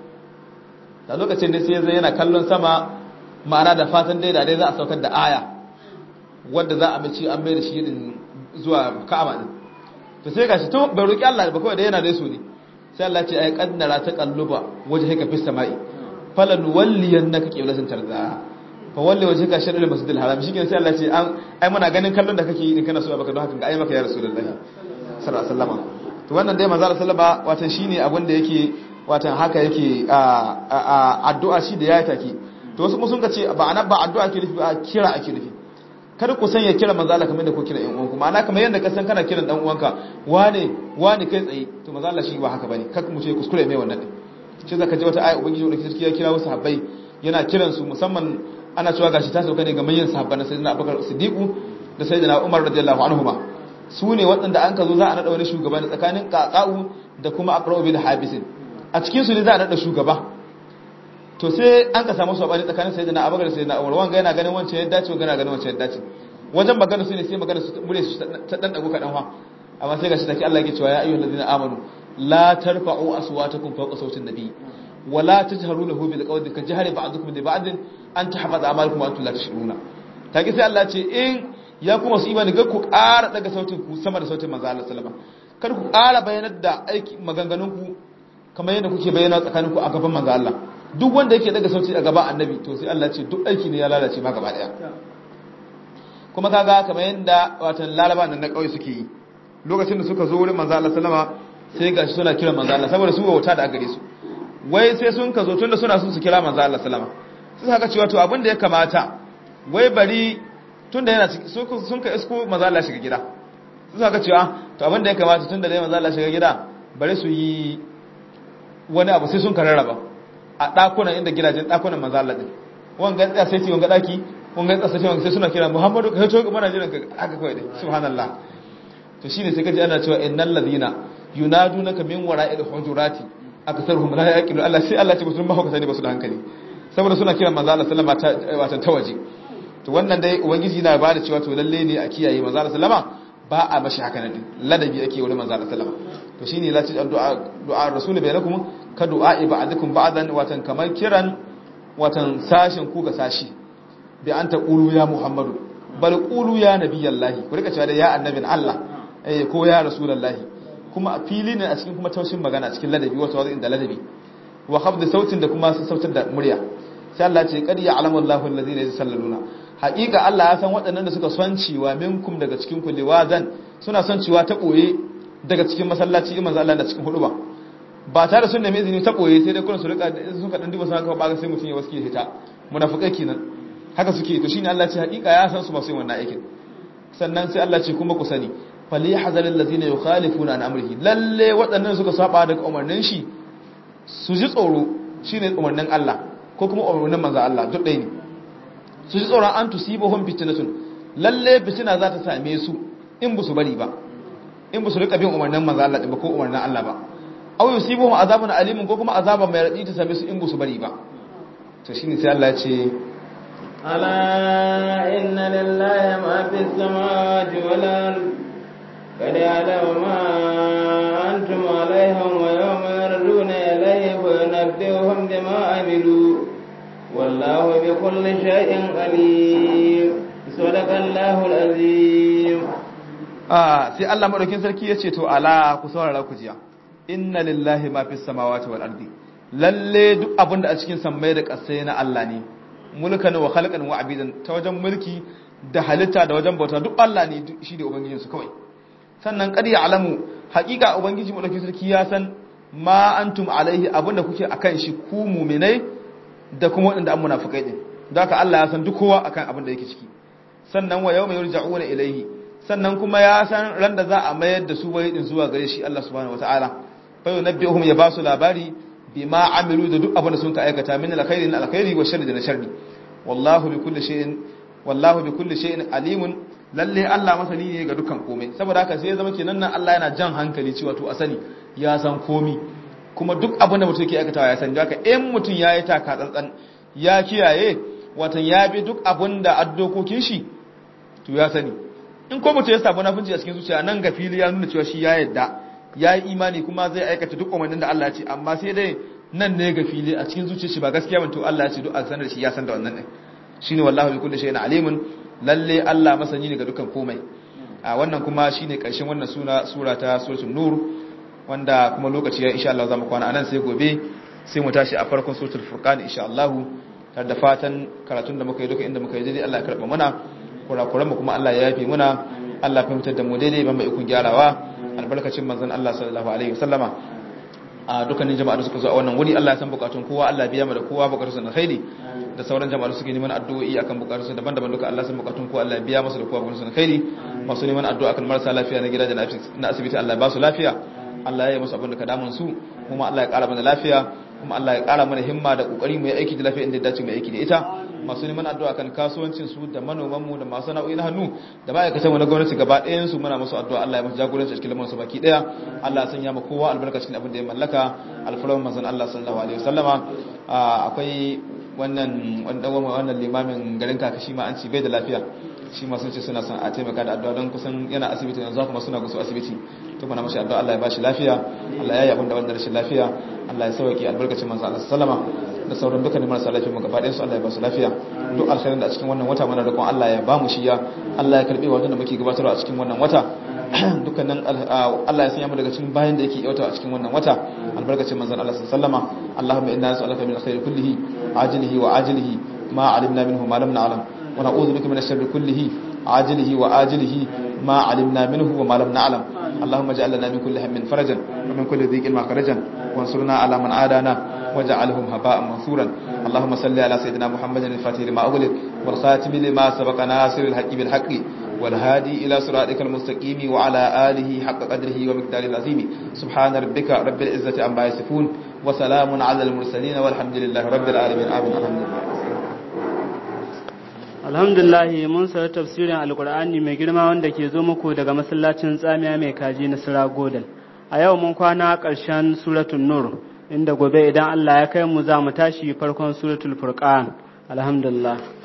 da lokacin ne sai zai yana kallon sama ma'ana da fatan dai da dai za a saukar da aya wanda za a mace an mai da shi din zuwa Ka'aba din to sai gashi to bai roki Allah ba kawai da yana da so ne sai Allah ce ai kaddara ta kalluba wajhaka fis sama'i falan walliyannaka qiblatan tarda fa walli wajhaka sharri masjidil haram shikenan sai Allah ce an ai muna ganin kallon da kake yi din kana so baka don haka ga ai maka ya rasulullahi sallallahu alaihi wasallam to wannan dai manzo sallama watan shine abin da yake watan haka yake addu'a shi da yayi take to wasu sun ce ba ana ba addu'a ake nufi ba kira ake nufi kada ku sanya kira manzo Allah kamar da ku kira ɗan uwanku ma'ana kamar yadda ka san kana kiran dan uwanka wane wane kai tsaye to manzo Allah shi ba haka bane kaka mu ce kuskure mai wannan din shi zaka ji wata aya ubangiji wanda sarki ya kira wasu sahabbai yana kiran su musamman ana cewa gashi ta sauka ne ga manyan sahabban na sayyidina Abubakar Siddiq da sayyidina Umar radiyallahu anhuma su ne waɗanda an ka zo za a naɗa wani shugaba tsakanin ƙaƙa'u da kuma aqra'u bil habisin a cikin su ne za a naɗa shugaba to sai an ka samu sabani tsakanin sayyidina Abubakar da sayyidina Umar wanga yana ganin wancan ya dace wanga yana ganin wancan ya dace wajen magana su ne sai magana su mure su ta dan dago kadan fa amma sai gashi take Allah yake cewa ya ayyuhal ladina amanu la tarfa'u aswatakum fawqa sawtin nabi wala tajharu lahu bil qawli ka jahri ba'dukum li ba'd an tahfaza a'malukum wa antum la tashuruna kage sai Allah ce in ya kuma su imani ga ku ƙara daga sautin ku sama da sautin manzo Allah sallama kar ku ƙara bayanar da aiki maganganun ku kamar yadda kuke bayyana tsakanin ku a gaban manzo Allah duk wanda yake daga sauti a gaban annabi to sai Allah ce duk aiki ne ya lalace ma gaba daya kuma kaga kamar yadda watan laraba nan na kauye suke yi lokacin da suka zo wurin manzo Allah sallama sai gashi suna kira manzo Allah saboda su wauta da gare su wai sai sun ka zo tunda suna son su kira manzo Allah sallama sai suka cewa to abin da ya kamata wai bari tunda yana sun ka isko manzo Allah shiga gida sai suka cewa to abin da ya kamata tunda dai manzo Allah shiga gida bari su yi wani abu sai sun ka rarraba a dakunan inda gidajen dakunan manzo Allah din wanga tsaya sai ci wanga daki wanga tsaya sai wanga sai suna kira Muhammadu ka to mana jiran ka haka kawai dai subhanallah to shine sai kaji ana cewa innal ladina yunadunaka min wara'il hujurati aksaruhum la yaqilu Allah sai Allah ce mutum ba haka sani ba su da hankali saboda suna kiran manzo Allah sallama ta watan tawaji to wannan dai ubangiji yana ba da cewa to lalle ne a kiyaye manzo Allah sallama ba a mashi haka nan ladabi ake wurin manzo Allah sallama to shine la ta du'a du'a rasul bainakum ka du'a ibadakum ba'dan watan kamar kiran watan sashin ku ga sashi bi anta qulu ya muhammadu bal qulu ya nabiyallahi ku rika cewa da ya annabin Allah eh ko ya rasulullahi kuma a fili ne a cikin kuma taushin magana a cikin ladabi wato wazo inda ladabi wa khafd sautin da kuma sautar da murya sai Allah ce qad ya'lamu Allahu allazina yusalluna haqiqa Allah ya san waɗannan da suka son ciwa minkum daga cikin ku liwazan suna son ciwa ta boye daga cikin masallaci iman Allah da cikin huduba ba tare sun nemi izini ta boye sai dai kullun su rika suka dan duba sun ba sai mutun ya waske hita munafikai kenan haka suke to shine Allah ce haqiqa ya san su ba su yi wannan aikin sannan sai Allah ce kuma ku sani falihazar allazina yukhalifuna an amrihi lalle waɗannan suka saba daga umarnin shi su ji tsoro shine umarnin Allah ko kuma umarnin manzo Allah duk ɗaya ne su ji tsoron an tusibahum fitnatun lalle fitina za ta same su in bu su bari ba in bu su rika bin umarnin manzo Allah ba ko umarnin Allah ba aw yusibuhum azabun alimun ko kuma azaban mai radi ta same su in bu su bari ba to shine sai Allah ya ce ألا إن لله ما في السماوات والأرض قد يعلم ما أنتم عليهم ويوم يردون إليه فينبئهم بما عملوا والله بكل شيء عليم صدق الله العظيم ah sai Allah madaukin sarki yace to ala ku saurara ku jiya inna lillahi ma fis samawati wal ardi lalle duk abinda a cikin sammai da ƙasai na Allah ne mulkan wa khalqan wa abidan ta wajen mulki da halitta da wajen bauta duk Allah ne shi da ubangijinsu kawai sannan kad alamu haƙiƙa ubangiji mu sarki ya san ma antum alaihi abinda kuke akan shi ku mu'minai da kuma waɗanda an munafikai din don haka Allah ya san duk kowa akan abin da yake ciki sannan wa yawma yurja'una ilaihi sannan kuma ya san ran da za a mayar da su bai din zuwa gare shi Allah subhanahu wataala fa yunabbihum ya basu labari bima amilu da duk abin da sun ka aikata min alkhairi na alkhairi wa sharri da na sharri wallahu bi kulli shay'in wallahu bi kulli shay'in alimun lalle Allah masani ne ga dukkan komai saboda haka sai ya zama kenan nan Allah yana jan hankali cewa to asani ya san komi kuma duk abin da mutum yake aikatawa ya san haka in mutum ya yi taka tsantsan ya kiyaye watan ya bi duk abin da addokokin shi to ya sani in ko mutum ya samu nafinci a cikin zuciya nan ga fili ya nuna cewa shi ya yadda ya yi imani kuma zai aikata duk umarnin da Allah ya ce amma sai dai nan ne ga fili a cikin zuciyar shi ba gaskiya ban to Allah ya ce duk a sanar da shi ya san da wannan din shine wallahi bi kulli shay'in alimun lalle Allah masani ne ga dukkan komai a wannan kuma shine karshen wannan suna sura ta suratul nur wanda kuma lokaci ya insha Allah zamu kwana anan sai gobe sai mu tashi a farkon suratul furqan insha Allah tare da fatan karatun da muka yi duka inda muka yi daidai Allah ya karba mana kurakuran mu kuma Allah ya yafe muna Allah ya fahimtar da mu daidai ban mai ikon gyarawa albarkacin manzon Allah sallallahu alaihi wasallama a dukkanin jama'a da suka zo a wannan wuri Allah ya san bukatun kowa Allah biya mu da kowa bukatun na khairi da sauran jama'a da suke neman addu'o'i akan bukatun su daban-daban duka Allah san bukatun kowa Allah biya musu da kowa bukatun na khairi masu neman addu'a akan marasa lafiya na gida da na asibiti Allah ya ba su lafiya Allah ya yi musu abin da ka damun su kuma Allah ya ƙara mana lafiya kuma Allah ya ƙara mana himma da kokari mu yi aiki da lafiya inda ya dace mu aiki da ita masu neman addu'a kan kasuwancin su da manoman mu da masu sana'o'i na hannu da ma'aikatan mu na gwamnati gaba ɗayan su muna musu addu'a Allah ya musu jagoranci cikin lamarin su baki ɗaya Allah ya sanya mu kowa albarka cikin abin da ya mallaka alfarman manzon Allah sallallahu alaihi wasallama akwai wannan wannan limamin garin kakashi ma an ci bai da lafiya shi ma sun ce suna son a taimaka da addu'a don kusan yana asibiti yanzu kuma suna gusu asibiti to muna mashi addu'a Allah ya bashi lafiya Allah ya yi abin da wanda rashin lafiya Allah ya sauke albarkacin manzo Allah sallama da sauran dukkanin marasa lafiya mu gaba ɗayan su Allah ya ba su lafiya duk alkhairin da a cikin wannan wata muna roƙon Allah ya ba mu shiya Allah ya karbe wannan da muke gabatarwa a cikin wannan wata dukkanin Allah ya sanya mu daga cikin bayan da yake yauta a cikin wannan wata albarkacin manzon Allah sallama Allahumma inna nas'aluka min alkhairi kullihi ajilihi wa ajilihi ma alimna minhu ma lam na'lam wa na'udhu bika min ash-sharri kullihi ajilihi wa ajilihi ma alimna minhu wa ma lam na'lam اللهم اجعل لنا من كل هم فرجا ومن كل ضيق مخرجا وانصرنا على من عادانا واجعلهم هباء منثورا اللهم صل على سيدنا محمد الفاتح لما أغلق والخاتم لما سبق ناصر الحق بالحق والهادي إلى صراطك المستقيم وعلى آله حق قدره ومقداره العظيم سبحان ربك رب العزة عما يصفون وسلام على المرسلين والحمد لله رب العالمين آمين الحمد لله alhamdulillah mun sayi tafsirin alkur'ani mai girma wanda ke zo muku daga masallacin tsamiya mai kaji na sira godal a yau mun kwana ƙarshen suratul nur inda gobe idan allah ya kai mu za mu tashi farkon suratul furqan alhamdulillah